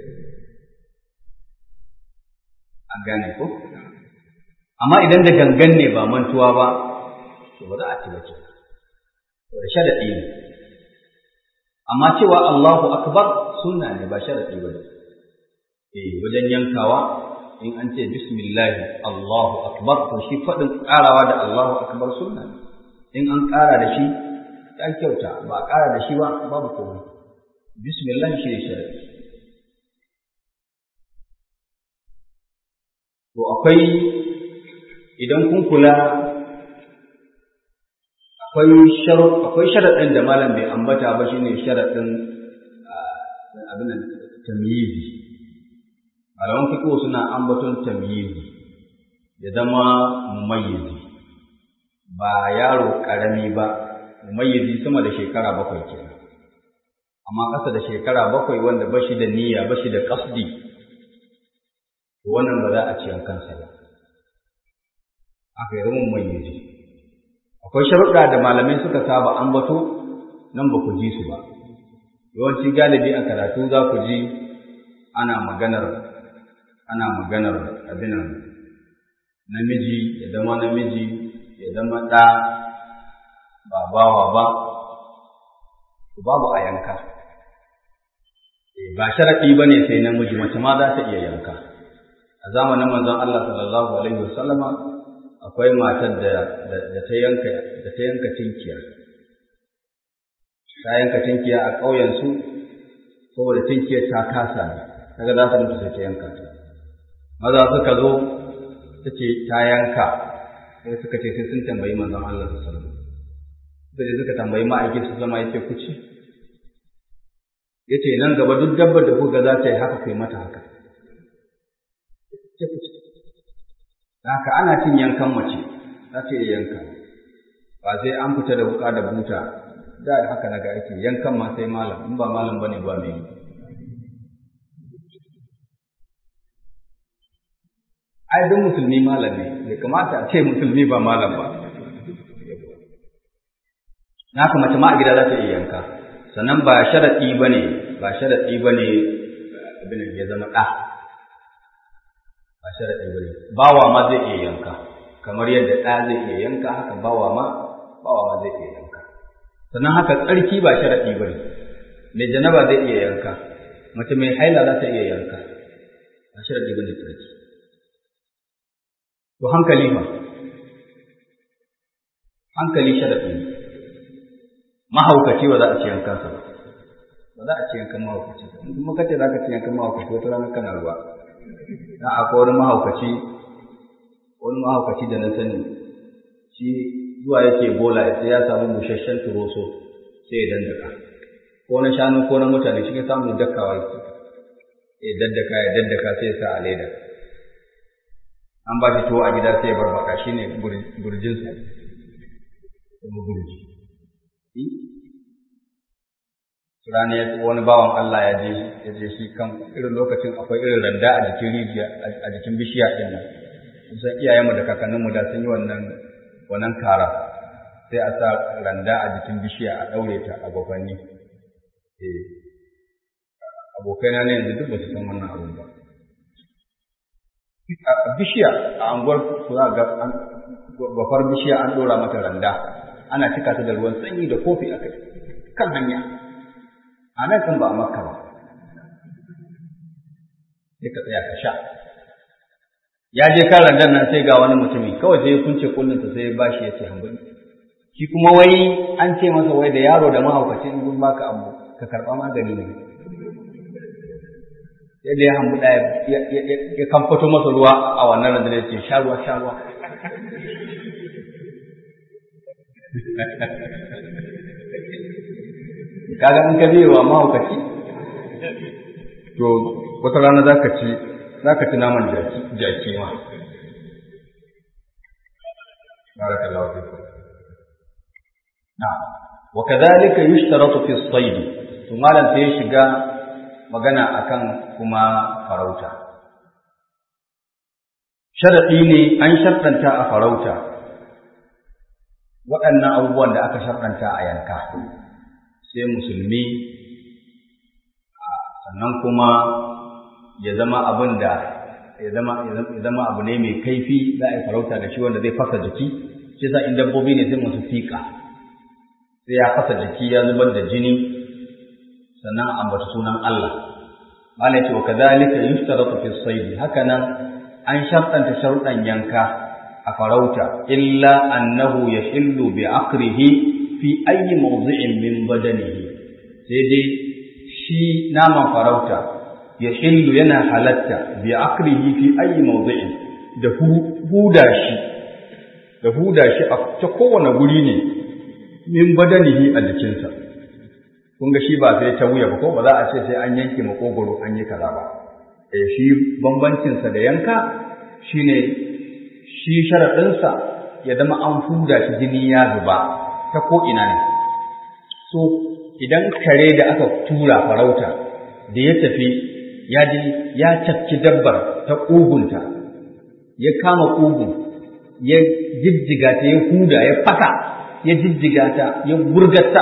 an gane ko amma idan da gangan ne ba mantuwa ba to ba za a ci ba ce da sharadi ne amma cewa Allahu akbar sunna ne ba sharadi ba ne eh wajen yankawa in an ce bismillah Allahu akbar to shi fadin karawa da Allahu akbar sunna ne in an kara da shi ya kyauta ba a kara da shi ba babu komai bismillah shi ne sharadi to akwai idan kun kula akwai akwai sharaɗin da malam bai ambata ba shine sharaɗin abin tamyizi malaman fiqh suna ambaton tamyizi ya zama mumayyizi ba yaro karami ba mumayyizi sama da shekara bakwai kenan amma ƙasa da shekara bakwai wanda bashi da niyya bashi da qasdi wannan ba za a ci kansa ba aka yi rumun mayyizi akwai sharuɗa da malamai suka saba ambato nan ba ku ji su ba yawanci galibi a karatu za ku ji ana maganar ana maganar abinan namiji ya zama namiji ya zama ɗa ba bawa ba babu a yanka ba sharaɗi ba ne sai namiji mace ma za ta iya yanka a zamanin manzon Allah sallallahu alaihi wasallama akwai matar da da ta yanka da ta yanka tinkiya ta yanka tinkiya a ƙauyen su saboda tinkiyar ta kasa ne kaga za su mutu sai ta yanka ta maza suka zo ta ce ta yanka sai suka ce sai sun tambayi manzon Allah sallallahu alaihi wasallam suka je suka tambayi ma'aikin su zama yace ku ci yace nan gaba duk dabbar da kuka za ta yi haka kai mata haka haka ana cin yankan mace za ta iya yanka ba sai an fita da wuka da buta da haka naga ake yankan ma sai malam in ba malam bane ba mai ai duk musulmi malam ne bai kamata a ce musulmi ba malam ba na haka mace ma a gida za ta iya yanka sannan ba sharaɗi ba ne ba sharaɗi ba ne abin ya zama ɗa ba sharaɗi ba ne bawa ma zai iya yanka kamar yadda ɗa zai iya yanka haka bawa ma bawa ma zai iya yanka sannan haka tsarki ba sharaɗi ba ne mai janaba zai iya yanka mace mai haila za ta iya yanka ba sharaɗi ba ne tsarki to hankali ma hankali sharaɗi ne mahaukaci ba za a ci yankansa ba ba za a ci yankan mahaukaci ba in kuma kace za ka ci yankan mahaukaci wata rana kana ruwa dan akwai wani mahaukaci wani mahaukaci da na sani shi zuwa yake bola sai ya samu busasshen turoso sai ya dandaka ko na shanu ko na mutane shi ya samu dakkawa yake ya daddaka ya daddaka sai ya sa a leda an ba shi tuwo a gida sai ya barbaka shine burjinsa kuma burji rana ya wani bawan Allah ya je ya je shi kan irin lokacin akwai irin randa a jikin rijiya a jikin bishiya din nan kusan iyayenmu da kakanninmu da sun yi wannan wannan kara sai a sa randa a jikin bishiya a daure ta a gwafanni eh abokaina ne yanzu duk ba su san wannan abun ba a bishiya a anguwar ku za ga gwafar bishiya an dora mata randa ana cika ta da ruwan sanyi da kofi a kai kan hanya a nan kan ba a makka ba sai ka tsaya ka sha ya je kan randan nan sai ga wani mutumi kawai sai ya kunce kullunsa sai ya bashi ya ce hambali shi kuma wai an ce masa wai da yaro da mahaukacin in baka abu ka karɓa magani ne yadda ya hambu ɗaya ya kamfato masa ruwa a wannan randan ya ce sha ruwa sha ruwa kaga in ka biye wa mahaukaci to wata rana za ka ci za ka ci naman jaki ma barakallahu fikum na wa kadhalika yushtaratu fi as-sayd to malam sai ya shiga magana akan kuma farauta sharadi ne an sharɗanta a farauta waɗannan abubuwan da aka sharɗanta a yanka sai musulmi sannan kuma ya zama abin da ya zama abu ne mai kaifi za a yi farauta da shi wanda zai fasa jiki shi sa in dabbobi ne sai masu fiƙa sai ya fasa jiki ya zubar da jini sannan ambata sunan Allah malai ce wa kadhalika yustaratu fi sayd haka nan an shartanta sharuɗan yanka a farauta illa annahu yahillu bi aqrihi fi ayyi mawdi'in min badanihi sai dai shi naman farauta ya hillu yana halatta bi akrihi fi ayyi mawdi'in da huda shi da huda shi a ta kowane guri ne min badanihi a jikinsa kun ga shi ba sai ta wuya ba ko ba za a ce sai an yanke makogoro an yi kaza ba eh shi bambancin sa da yanka shine shi sharadinsa ya zama an huda shi jini ya zuba ta ko ina ne so idan kare da aka tura farauta da ya tafi ya ji ya cafki dabbar ta ƙugunta ya kama ƙugun ya jijjiga ta ya huda ya faka ya jijjiga ta ya gurgata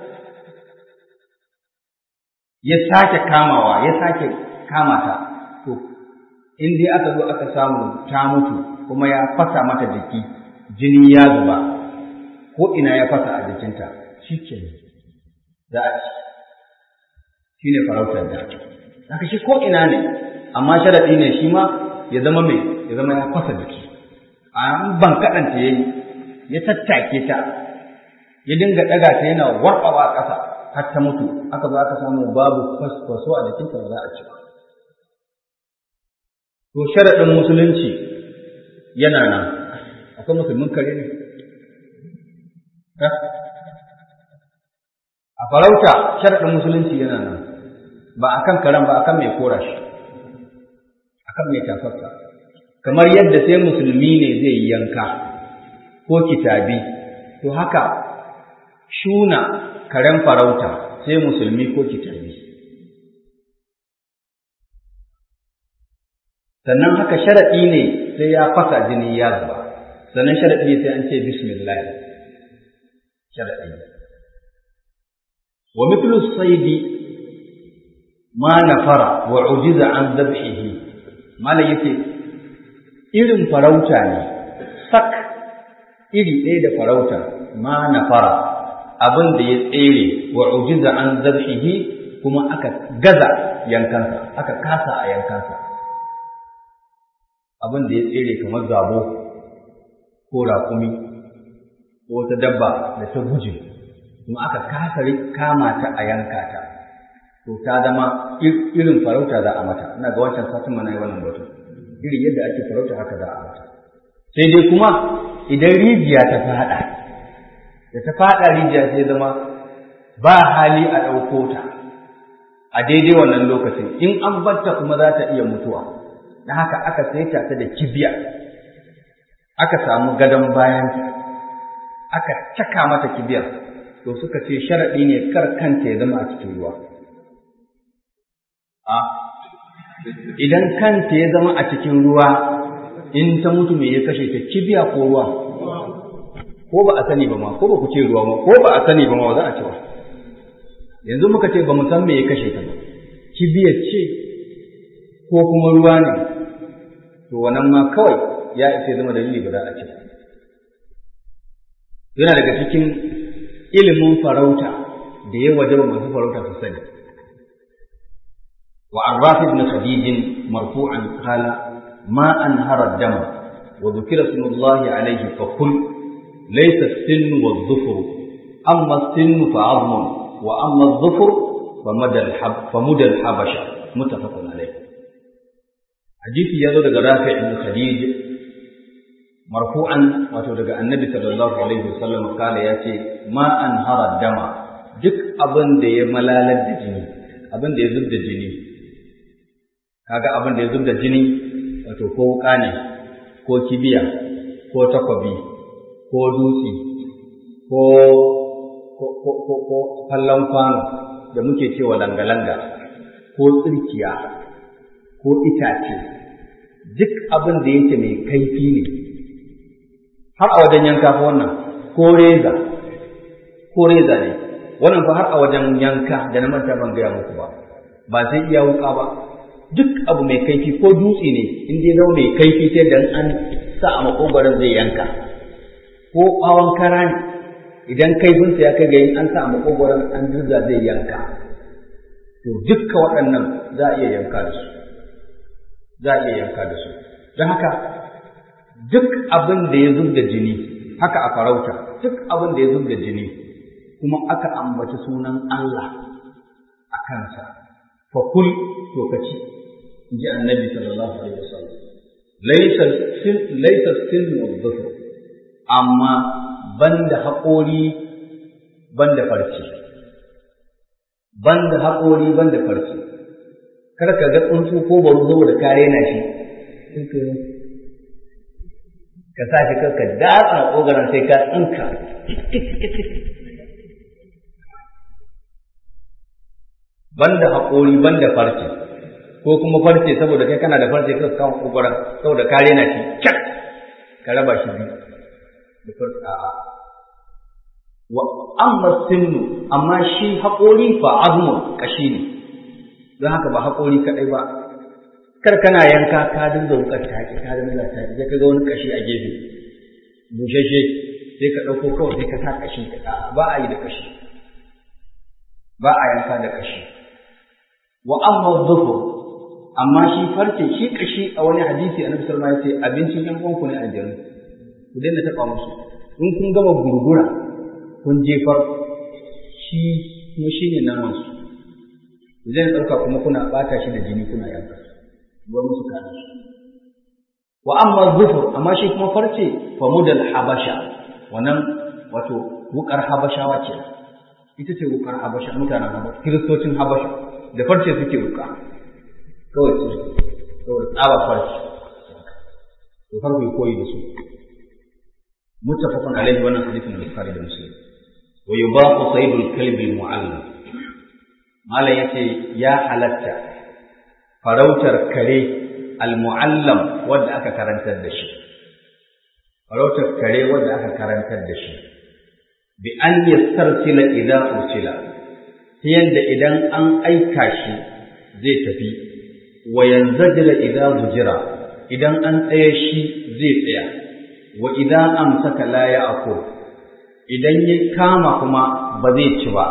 ya sake kamawa ya sake kama ta to in dai aka zo aka samu ta mutu kuma ya fasa mata jiki jini ya zuba ko ina ya fasa a jikinta shi ke za a ci shi ne farautar da haka shi ko ina ne amma sharaɗi ne shi ma ya zama mai ya zama ya fasa jiki a ban kaɗanta ya yi ya tattake ta ya dinga ɗaga ta yana warɓawa a ƙasa har ta mutu aka zo aka samu babu fasfaso a jikinta ba za a ci ba to sharaɗin musulunci yana nan akwai musulmin kare ne a farauta sharaɗin musulunci yana nan ba a kan karen ba a kan mai kora shi a kan mai tafarsa kamar yadda sai musulmi ne zai yi yanka ko kitabi to haka shuna karen farauta sai musulmi ko kitabi sannan haka sharaɗi ne sai ya fasa jini ya zuba sannan sharaɗi ne sai an ce bismillah sharaɗi wa mithlu saidi ma nafara wa ujiza an dhabhihi malai yake irin farauta ne sak iri ɗaya da farauta ma nafara abin da ya tsere wa ujiza an dhabhihi kuma aka gaza yankansa aka kasa a yankansa abin da ya tsere kamar zabo ko raƙumi ko wata dabba da ta guje kuma aka kasa kama ta a yanka ta to ta zama irin farauta za a mata ina ga wancan satin mana yi wannan batu irin yadda ake farauta haka za a mata sai dai kuma idan rijiya ta faɗa da ta faɗa rijiya sai zama ba hali a ɗauko ta a daidai wannan lokacin in an batta kuma za ta iya mutuwa na haka aka saita ta da kibiya aka samu gadon bayanta aka caka mata kibiyar to suka ce sharaɗi ne kar kanta ya zama a cikin ruwa a idan kanta ya zama a cikin ruwa in ta mutu me ya kashe ta kibiya ko ruwa ko ba a sani ba ma ko ba ku ce ruwa ma ko ba a sani ba ma za a ce ba yanzu muka ce ba mu san me ya kashe ta ba kibiyar ce ko kuma ruwa ne to wannan ma kawai ya isa zama dalili ba za a ce yana daga cikin ilimin farauta da ya wajaba masu farauta su sani wa an rafi ibn khadij marfu'an qala ma anhara dama wa dhukira ismullahi alayhi fa kul laysa as-sinnu wadh-dhufru amma as-sinnu fa 'azmun wa amma adh-dhufru fa madal hab fa mudal habasha muttafaqun alayh hadisi yazo daga Rafi' ibn Khadij marfu'an wato daga Annabi sallallahu alaihi wasallam kala yace ma anhara dama duk abin da ya malalar da jini abin da ya zub da jini kaga abin da ya zub da jini wato ko wuka ne ko kibiya ko takwabi ko dutse ko ko ko ko ko kallon kwano da muke cewa langa-langa ko tsirkiya ko itace duk abin da yake mai kaifi ne har a wajen yanka fa wannan ko reza ko reza ne wannan fa har a wajen yanka da na manta ban gaya muku ba ba sai iya wuka ba duk abu mai kaifi ko dutse ne in dai zama mai kaifi sai dan an sa a makogwaron zai yanka ko bawon kara ne idan kaifinsa ya kai ga yin an sa a makogwaron an dirza zai yanka to dukkan waɗannan za a iya yanka da su za a iya yanka da su don haka duk abin da ya zub da jini haka a farauta duk abin da ya zub da jini kuma aka ambaci sunan Allah a kansa fa kul to kaci inji annabi sallallahu alaihi wasallam laysa sin laysa sin wadhfar amma banda haƙori banda farce banda haƙori banda farce kar ka ga tsuntsu ko baro saboda kare na shi ka sa shi ka datsa ƙogaran sai ka tsinka banda haƙori banda farce ko kuma farce saboda kai kana da farce ka kawo ƙogaran saboda kare na shi kyak ka raba shi biyu da farce a'a wa amma sinnu amma shi haƙori fa azmun kashi ne don haka ba haƙori kaɗai ba kar kana yanka ka dinga wukar taki ka dinga taki sai ka ga wani kashi a gefe bushashe sai ka ɗauko kawai sai ka sa kashi ba a yi da kashi ba a yanka da kashi wa amma dhufu amma shi farce shi kashi a wani hadisi annabi sallallahu alaihi wasallam ya ce abincin yan uwanku ne aljanu ku daina taɓa musu in kun gama gurgura kun jefar shi kuma shi ne namansu zai ɗauka kuma kuna ɓata shi da jini kuna yanka ruwan musu kana shi wa amma zufur amma shi kuma farce fa mudal habasha wannan wato wukar habashawa ce ita ce wukar habasha mutanen habasha kiristocin habasha da farce suke wuka kawai su kawai tsaba farce to farko koyi da su muttafaqun alaihi wannan hadisin bukhari da muslim wa yubaqu saydul kalbi mu'allam malam yace ya halatta farautar kare al-mu'allam wanda aka karantar da shi farautar kare wanda aka karantar da shi bi an yastarsila idan ursila ta yadda idan an aika shi zai tafi wa yanzajila idan zujira idan an tsaye shi zai tsaya wa idan amsaka la ya'kul idan ya kama kuma ba zai ci ba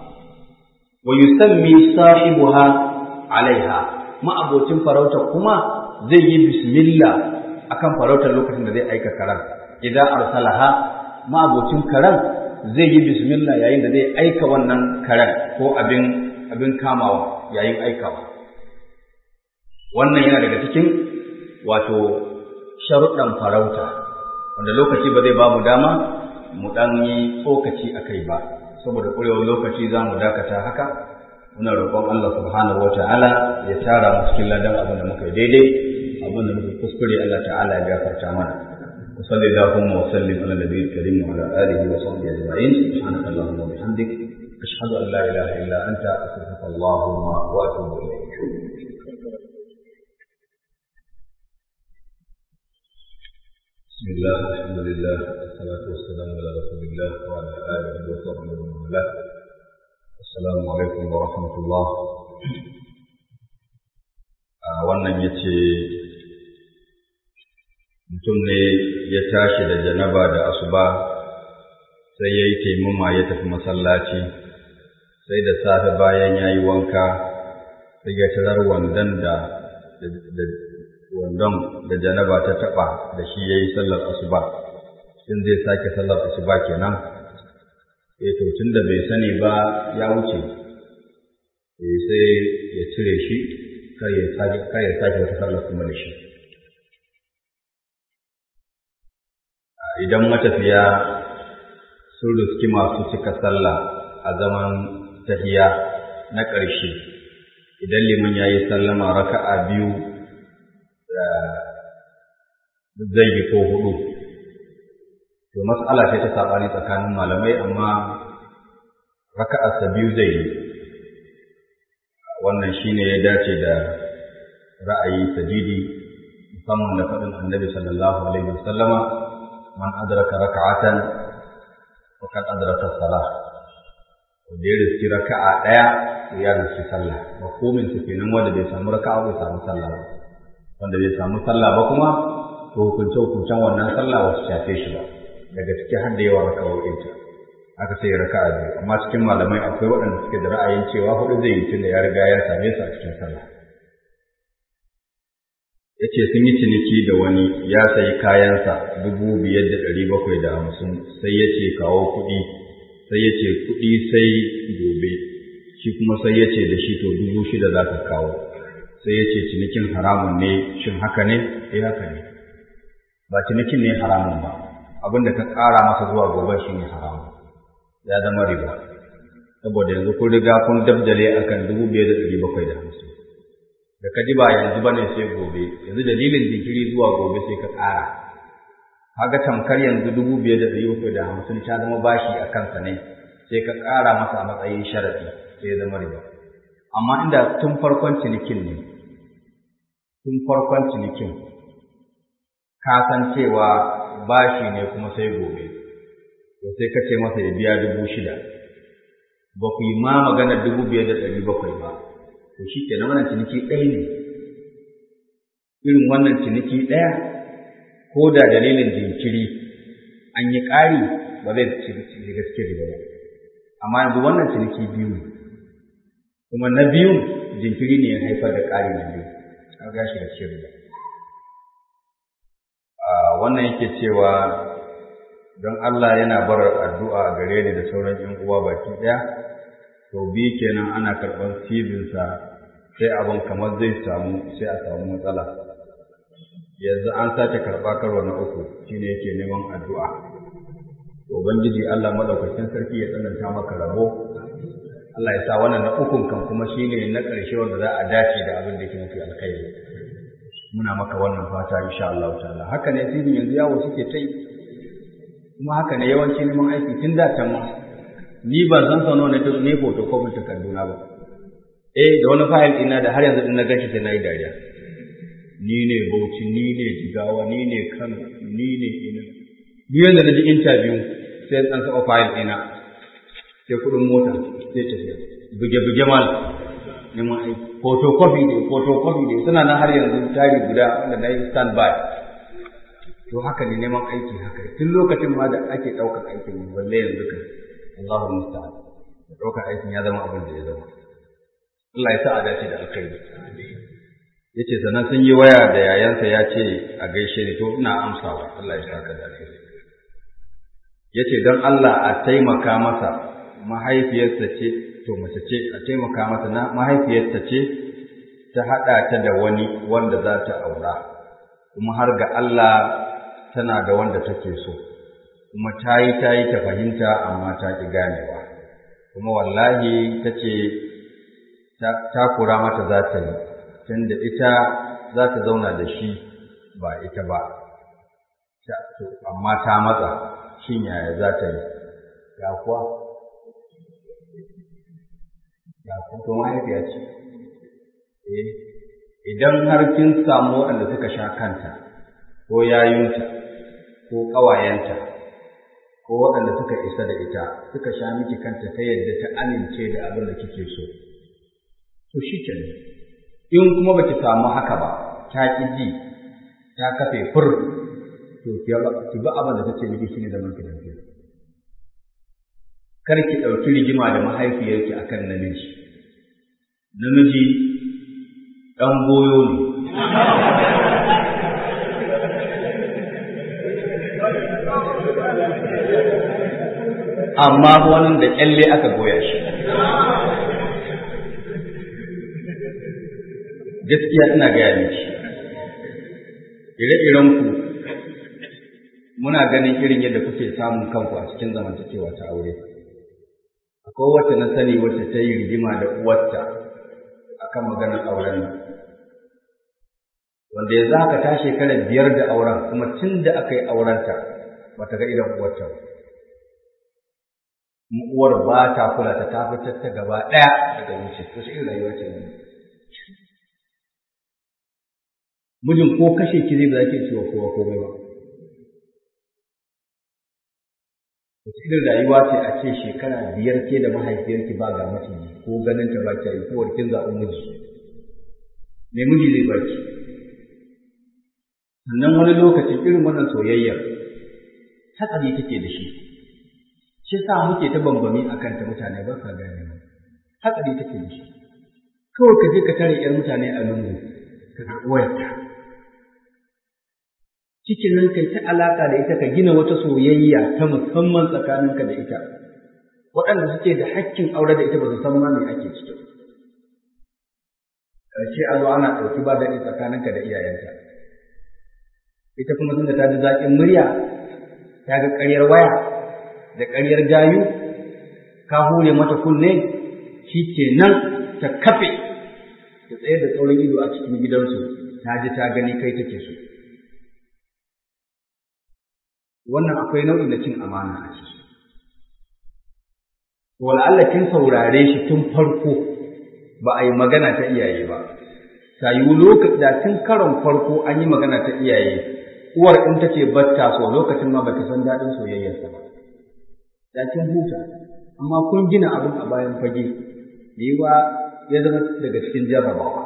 wa yusammi sahibuha alaiha ma'abocin farautar kuma zai yi bismillah akan farautar lokacin da zai aika karan idan arsalaha ma'abocin karan zai yi bismillah yayin da zai aika wannan karan ko abin abin kamawa yayin aikawa wannan yana daga cikin wato sharuɗan farauta wanda lokaci ba zai ba mu dama mu ɗan yi tsokaci a kai ba saboda ƙurewar lokaci za mu dakata haka muna roƙon Allah subhanahu wata'ala ya tara mu cikin ladan abin da muka yi daidai abin da muka kuskure Allah ta'ala ya gafarta mana wa sallallahu wa sallim ala nabiyil karim wa ala alihi wa sahbihi ajma'in subhanaka allahumma wa bihamdik ashhadu an la ilaha illa anta astaghfiruka allahumma wa atubu ilayk بسم الله الحمد لله والصلاة والسلام على رسول الله وعلى آله وصحبه ومن والاه Assalamu alaikum wa rahmatullah. A wannan ya ce, mutum ne ya tashi da janaba da asuba sai ya yi taimama ya tafi masallaci, sai da safe bayan ya yi wanka, sai ya tarar wandan da wandon da janaba ta taɓa da shi ya yi sallar asuba shin zai sake sallar asuba kenan eh to tun da bai sani ba ya wuce eh sai ya cire shi kar ya sake kar ya sake wata sallar kuma da shi idan matafiya sun riski masu cika sallah a zaman tahiya na ƙarshe idan liman ya yi sallama raka'a biyu zai yi ko hudu to mas'ala ce ta saɓani tsakanin malamai amma raka'arsa biyu zai yi wannan shine ya dace da ra'ayi sadidi musamman da faɗin annabi sallallahu alaihi wasallama man adraka raka'atan faqad adraka salah wanda ya riski raka'a ɗaya to ya riski sallah mafhumin su kenan wanda bai samu raka'a bai samu sallah ba wanda bai samu sallah ba kuma to hukunce hukuncen wannan sallah wasu shafe shi ba daga ciki har da yawa raka'o'in ta aka ce raka'a biyu amma cikin malamai akwai waɗanda suke da ra'ayin cewa hudu zai yi tunda ya riga ya same su a cikin sallah ya ce sun yi ciniki da wani ya sayi kayansa dubu biyar da ɗari bakwai da hamsin sai ya ce kawo kuɗi sai ya ce kuɗi sai gobe shi kuma sai ya ce da shi to dubu shida za ka kawo sai ya ce cinikin haramun ne shin haka ne eh haka ne ba cinikin ne haramun ba abin da ka ƙara masa zuwa gobe shi ne haramun ya zama riba saboda yanzu kun riga kun dabdale akan dubu biyar da ɗari bakwai da hamsin da ka ji ba yanzu bane sai gobe yanzu dalilin jinkiri zuwa gobe sai ka ƙara kaga tamkar yanzu dubu biyar da ɗari bakwai da hamsin ta zama bashi a kansa ne sai ka ƙara masa a matsayin sharaɗi sai ya zama riba amma inda tun farkon cinikin ne tun farkon cinikin ka san cewa bashi ne kuma sai gobe to sai ka ce masa ya biya dubu shida ba ku yi ma maganar dubu biyar da ɗari bakwai ba to shi ke wannan ciniki ɗaya ne irin wannan ciniki ɗaya ko da dalilin jinkiri an yi ƙari ba zai shiga cikin riba ba amma yanzu wannan ciniki biyu ne kuma na biyun jinkiri ne ya haifar da ƙari na biyu an gashi da cikin riba wannan yake cewa don Allah yana bar addu'a gare ni da sauran ‘yan uwa baki ɗaya, to bi kenan ana karɓar sibinsa sai abin kamar zai samu sai a samu matsala. Yanzu an sace karɓa karo na uku shine yake neman addu'a. Ubangiji Allah maɗaukakin sarki ya tsananta maka rabo, Allah ya sa wannan na ukun kan kuma shine na ƙarshe wanda za a dace da abin da yake mafi alkhairi. Muna maka wannan fata insha Allah ta'ala. Haka ne sibin yanzu yawo suke ta yi. kuma haka ne yawanci neman aiki tun da can ma ni ba zan sano na duk ne photocopy takarduna ba eh da wani fayil ɗina da har yanzu din na gashi sai na yi dariya ni ne Bauchi ni ne Jigawa ni ne Kano ni ne ina ni yanda na ji interview sai an saba fayil ɗina sai kuɗin mota sai tafiya buge-buge mal neman aiki photocopy ne photocopy ne suna nan har yanzu tari guda wanda na yi stand by to haka ne neman aiki haka tun lokacin ma da ake ɗaukar aikin ne balle yanzu kan Allahu musta'an da ɗaukar aikin ya zama abin da ya zama Allah ya sa a dace da alkhairi yace sannan sun yi waya da yayansa ya ce a gaishe ni to ina amsawa Allah ya saka da alkhairi yace dan Allah a taimaka masa mahaifiyarsa ce to mace ce a taimaka masa na mahaifiyarsa ce ta haɗa ta da wani wanda za ta aura kuma har ga Allah tana da wanda take so kuma ta yi ta yi ta fahimta amma ta ƙi ganewa kuma wallahi ta ce ta kura mata za ta yi tunda ita za ta zauna da shi ba ita ba amma ta matsa shin yaya za ta yi ya kuwa ya kuwa to mahaifiya ce eh idan har kin samu waɗanda suka sha kanta ko yayunta ko ƙawayenta ko waɗanda suka isa da ita suka sha miki kanta ta yadda ta amince da abin da kike so to shi kenan in kuma baki samu haka ba ta ƙi ji ta kafe fur to ki bi abin da take miki shine zaman ki lafiya kar ki ɗauki rigima da mahaifiyarki akan namiji namiji ɗan goyo ne amma wannan da kyalle aka goya shi gaskiya ina gaya miki ire-iren ku muna ganin irin yadda kuke samun kanku a cikin zamantakewa ta aure akwai wacce na sani wacce ta yi rigima da uwarta akan maganar auren nan wanda yanzu haka ta shekara biyar da auren kuma tun da aka yi aurenta ba ta ga idan uwarta ba uwar ba ta kula ta ta fitar ta gaba ɗaya daga wuce to shi irin rayuwa ce ne mijin ko kashe ki zai ba za ki ciwo kowa komai ba wace irin rayuwa ce a ce shekara biyar ke da mahaifiyarki ba ga maciji ko ganin ta ba ki yi ko kin zaɓi miji me miji zai ba ki sannan wani lokaci irin wannan soyayyar hatsari take da shi shi sa muke ta bambami a kanta mutane ba sa gane ba hatsari take da shi kawai ka je ka tare yar mutane a lungu ka karɓi wayarta cikin nan kai ta alaka da ita ka gina wata soyayya ta musamman tsakaninka da ita waɗanda suke da hakkin aure da ita ba su san ma me ake ciki ƙarshe a zo ana ɗauki ba daɗi tsakaninka da iyayenta ita kuma tunda ta ji zaƙin murya ta ga ƙaryar waya da ƙaryar gayu ka hure mata kunne shi ke nan ta kafe ta tsaye da tsaurin ido a cikin gidansu ta ji ta gani kai take so wannan akwai nau'i na cin amana a ciki wal'alla kin saurare shi tun farko ba a yi magana ta iyaye ba ta yiwu lokaci da tun karon farko an yi magana ta iyaye uwar in ta ce batta so lokacin ma bata san daɗin soyayyarsa ba da kin huta amma kun gina abin a bayan fage yiwa ya zama daga cikin jarrabawa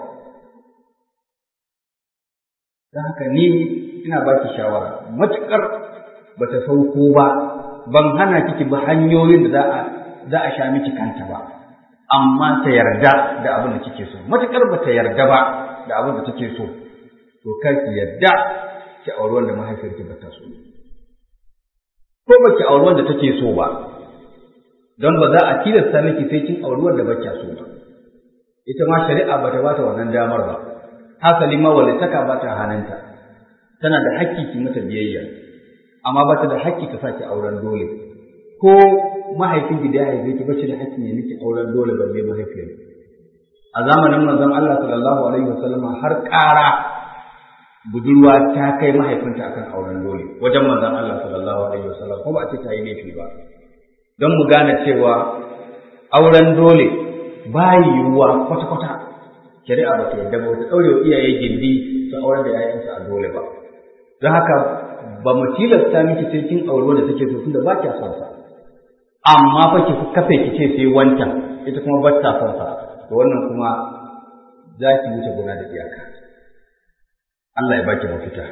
don haka ni ina ba ki shawara matuƙar ba ta sauko ba ban hana kiki ba hanyoyin da za a za a sha miki kanta ba amma ta yarda da abin da kike so matuƙar ba ta yarda ba da abin da take so to kar ki yarda ki auri wanda mahaifiyarki ba ta so ko ba ki auri wanda take so ba don ba za a tilasta miki sai kin auri wanda ba so ba ita ma shari'a ba ta ba ta wannan damar ba hasali ma walitaka ba ta hannunta tana da hakki ki mata biyayya amma ba ta da hakki ta saki auren dole ko mahaifin da ya haife ki ba shi da hakki ne miki auren dole balle mahaifiyar a zamanin manzon Allah sallallahu alaihi wasallama har ƙara budurwa ta kai mahaifinta akan auren dole wajen manzon Allah sallallahu alaihi wasallam ko ba a ce ta yi laifi ba don mu gane cewa auren dole ba yiwuwa kwata-kwata shari'a ba ta yadda ba ta ɗaure wa iyaye gindi su auren da 'ya'yansu a dole ba don haka ba mu tilasta miki sai kin auri wanda take so tunda ba kya son sa amma fa ki kafe ki ce sai wancan ita kuma ba ta son sa to wannan kuma za ki wuce gona da iyaka Allah ya baki mafita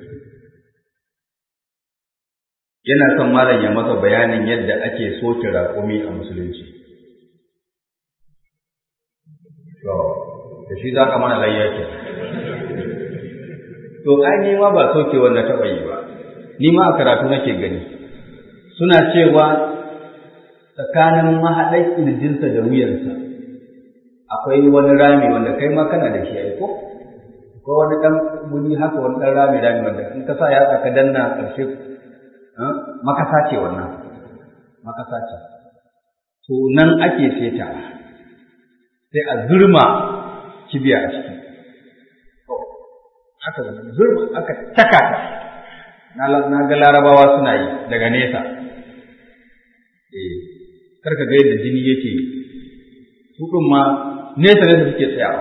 yana son malam ya masa bayanin yadda ake soke raƙumi a musulunci to da shi za ka mana layya ke to ai ni ma ba soke wanda taɓa yi ba ni ma a karatu nake gani suna cewa tsakanin mahaɗar ƙirjinsa da wuyansa akwai wani rami wanda kai ma kana da shi ai ko ko wani ɗan wuri haka wani ɗan rami rami wanda in ka sa yatsa ka danna ƙarshe makasa ce wannan makasa ce to nan ake setawa sai a zurma kibiya a ciki aka zurma aka caka ta na ga larabawa suna yi daga nesa eh karka ga yadda jini yake su ɗin ma nesa nesa suke tsayawa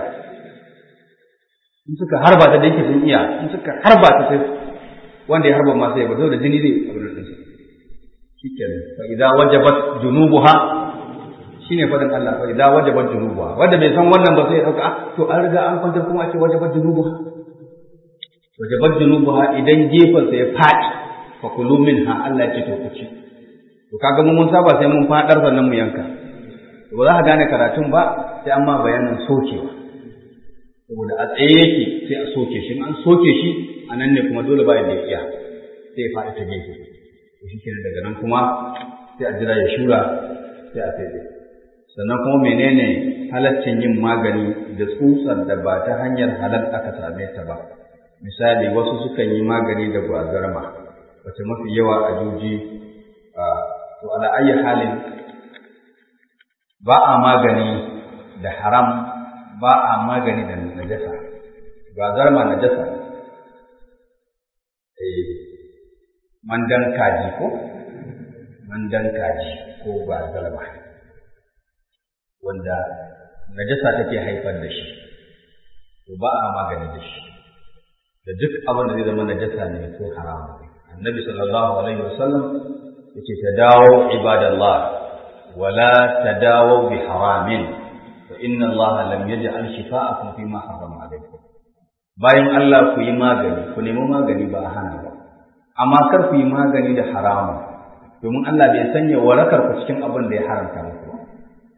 in suka harba ta da yake sun iya in suka harba ta sai wanda ya harba ma sai ya bazo da jini zai abin da ɗinsa shikenan fa idza wajabat junubuha shine fadin Allah fa idza wajabat junubuha wanda bai san wannan ba sai ya dauka to an riga an kwantar kuma ake wajabat junubuha wajabat junubuha idan gefen sa ya fadi fa kulu minha Allah ya ce to ku ci to kaga mun mun saba sai mun fadar sannan mu yanka to ba za ka gane karatun ba sai an ma bayanin sokewa saboda a tsaye yake sai a soke shi an soke shi a nan ne kuma dole bayan da ya iya sai ya faɗi ta gefe shi kenan daga nan kuma sai a jira ya shura sai a fede sannan kuma menene halaccin yin magani da tsutsar da ba ta hanyar halal aka same ta ba misali wasu sukan yi magani da gwazarma wace mafi yawa a juji to ala ayi halin ba a magani da haram ba a magani da najasa gwazarma najasa eh mandan kaji ko mandan kaji ko gwazarma wanda najasa take haifar da shi to ba a magani da shi da duk abin da zai zama najasa ne ko haramu ne annabi sallallahu alaihi wasallam yace tadawu ibadallah wala tadawu bi haramin fa inna allaha lam yaj'al shifa'akum fi ma harrama alaykum bayan Allah ku yi magani ku nemi magani ba a hana ba amma kar ku yi magani da haramu domin Allah bai sanya warakar ku cikin abin da ya haramta muku ba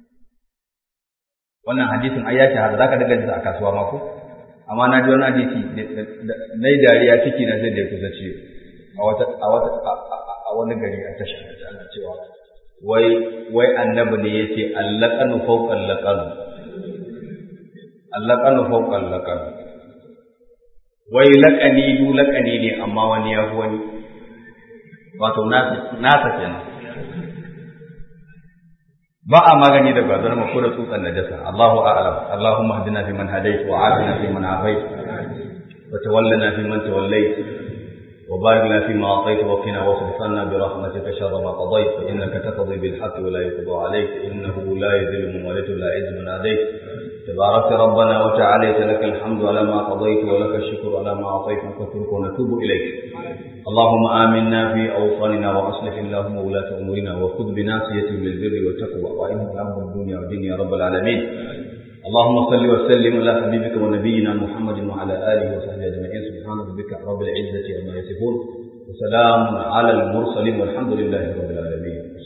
wannan hadisin ai ya shahara zaka daga jinsa a kasuwa ma ko amma na ji wani hadisi na yi dariya ciki na sai da ya kusa ciwo a wata a wata a wani gari a tasha ana cewa wai wai annabi ne yace allaqanu fawqa allaqanu allaqanu fawqa allaqanu wai laqani du laqani ne amma wani ya wani wato nasa nasa kenan ba a magani da bazar ma ko da tsutsan najasa Allahu a'lam Allahumma hadina fi man hadayt wa afina fi man afayt wa tawallana fi man tawallayt wa barik lana fi ma atayt wa qina wasrif anna bi rahmatika sharra ma qadayt fa innaka taqdi bil haqq wa la yuqda alayk innahu la yadhillu man walayt la yadhillu man adayt تبارك ربنا وتعالى لك الحمد على ما قضيت ولك الشكر على ما أعطيت نستغفرك ونتوب إليك اللهم آمنا في أوطاننا وأصلح اللهم ولاة أمورنا وخذ بناصيتهم للبر والتقوى وإنهم أمر الدنيا والدين يا رب العالمين اللهم صل وسلم على حبيبك ونبينا محمد وعلى آله وصحبه أجمعين سبحان ربك رب العزة عما يصفون وسلام على المرسلين والحمد لله رب العالمين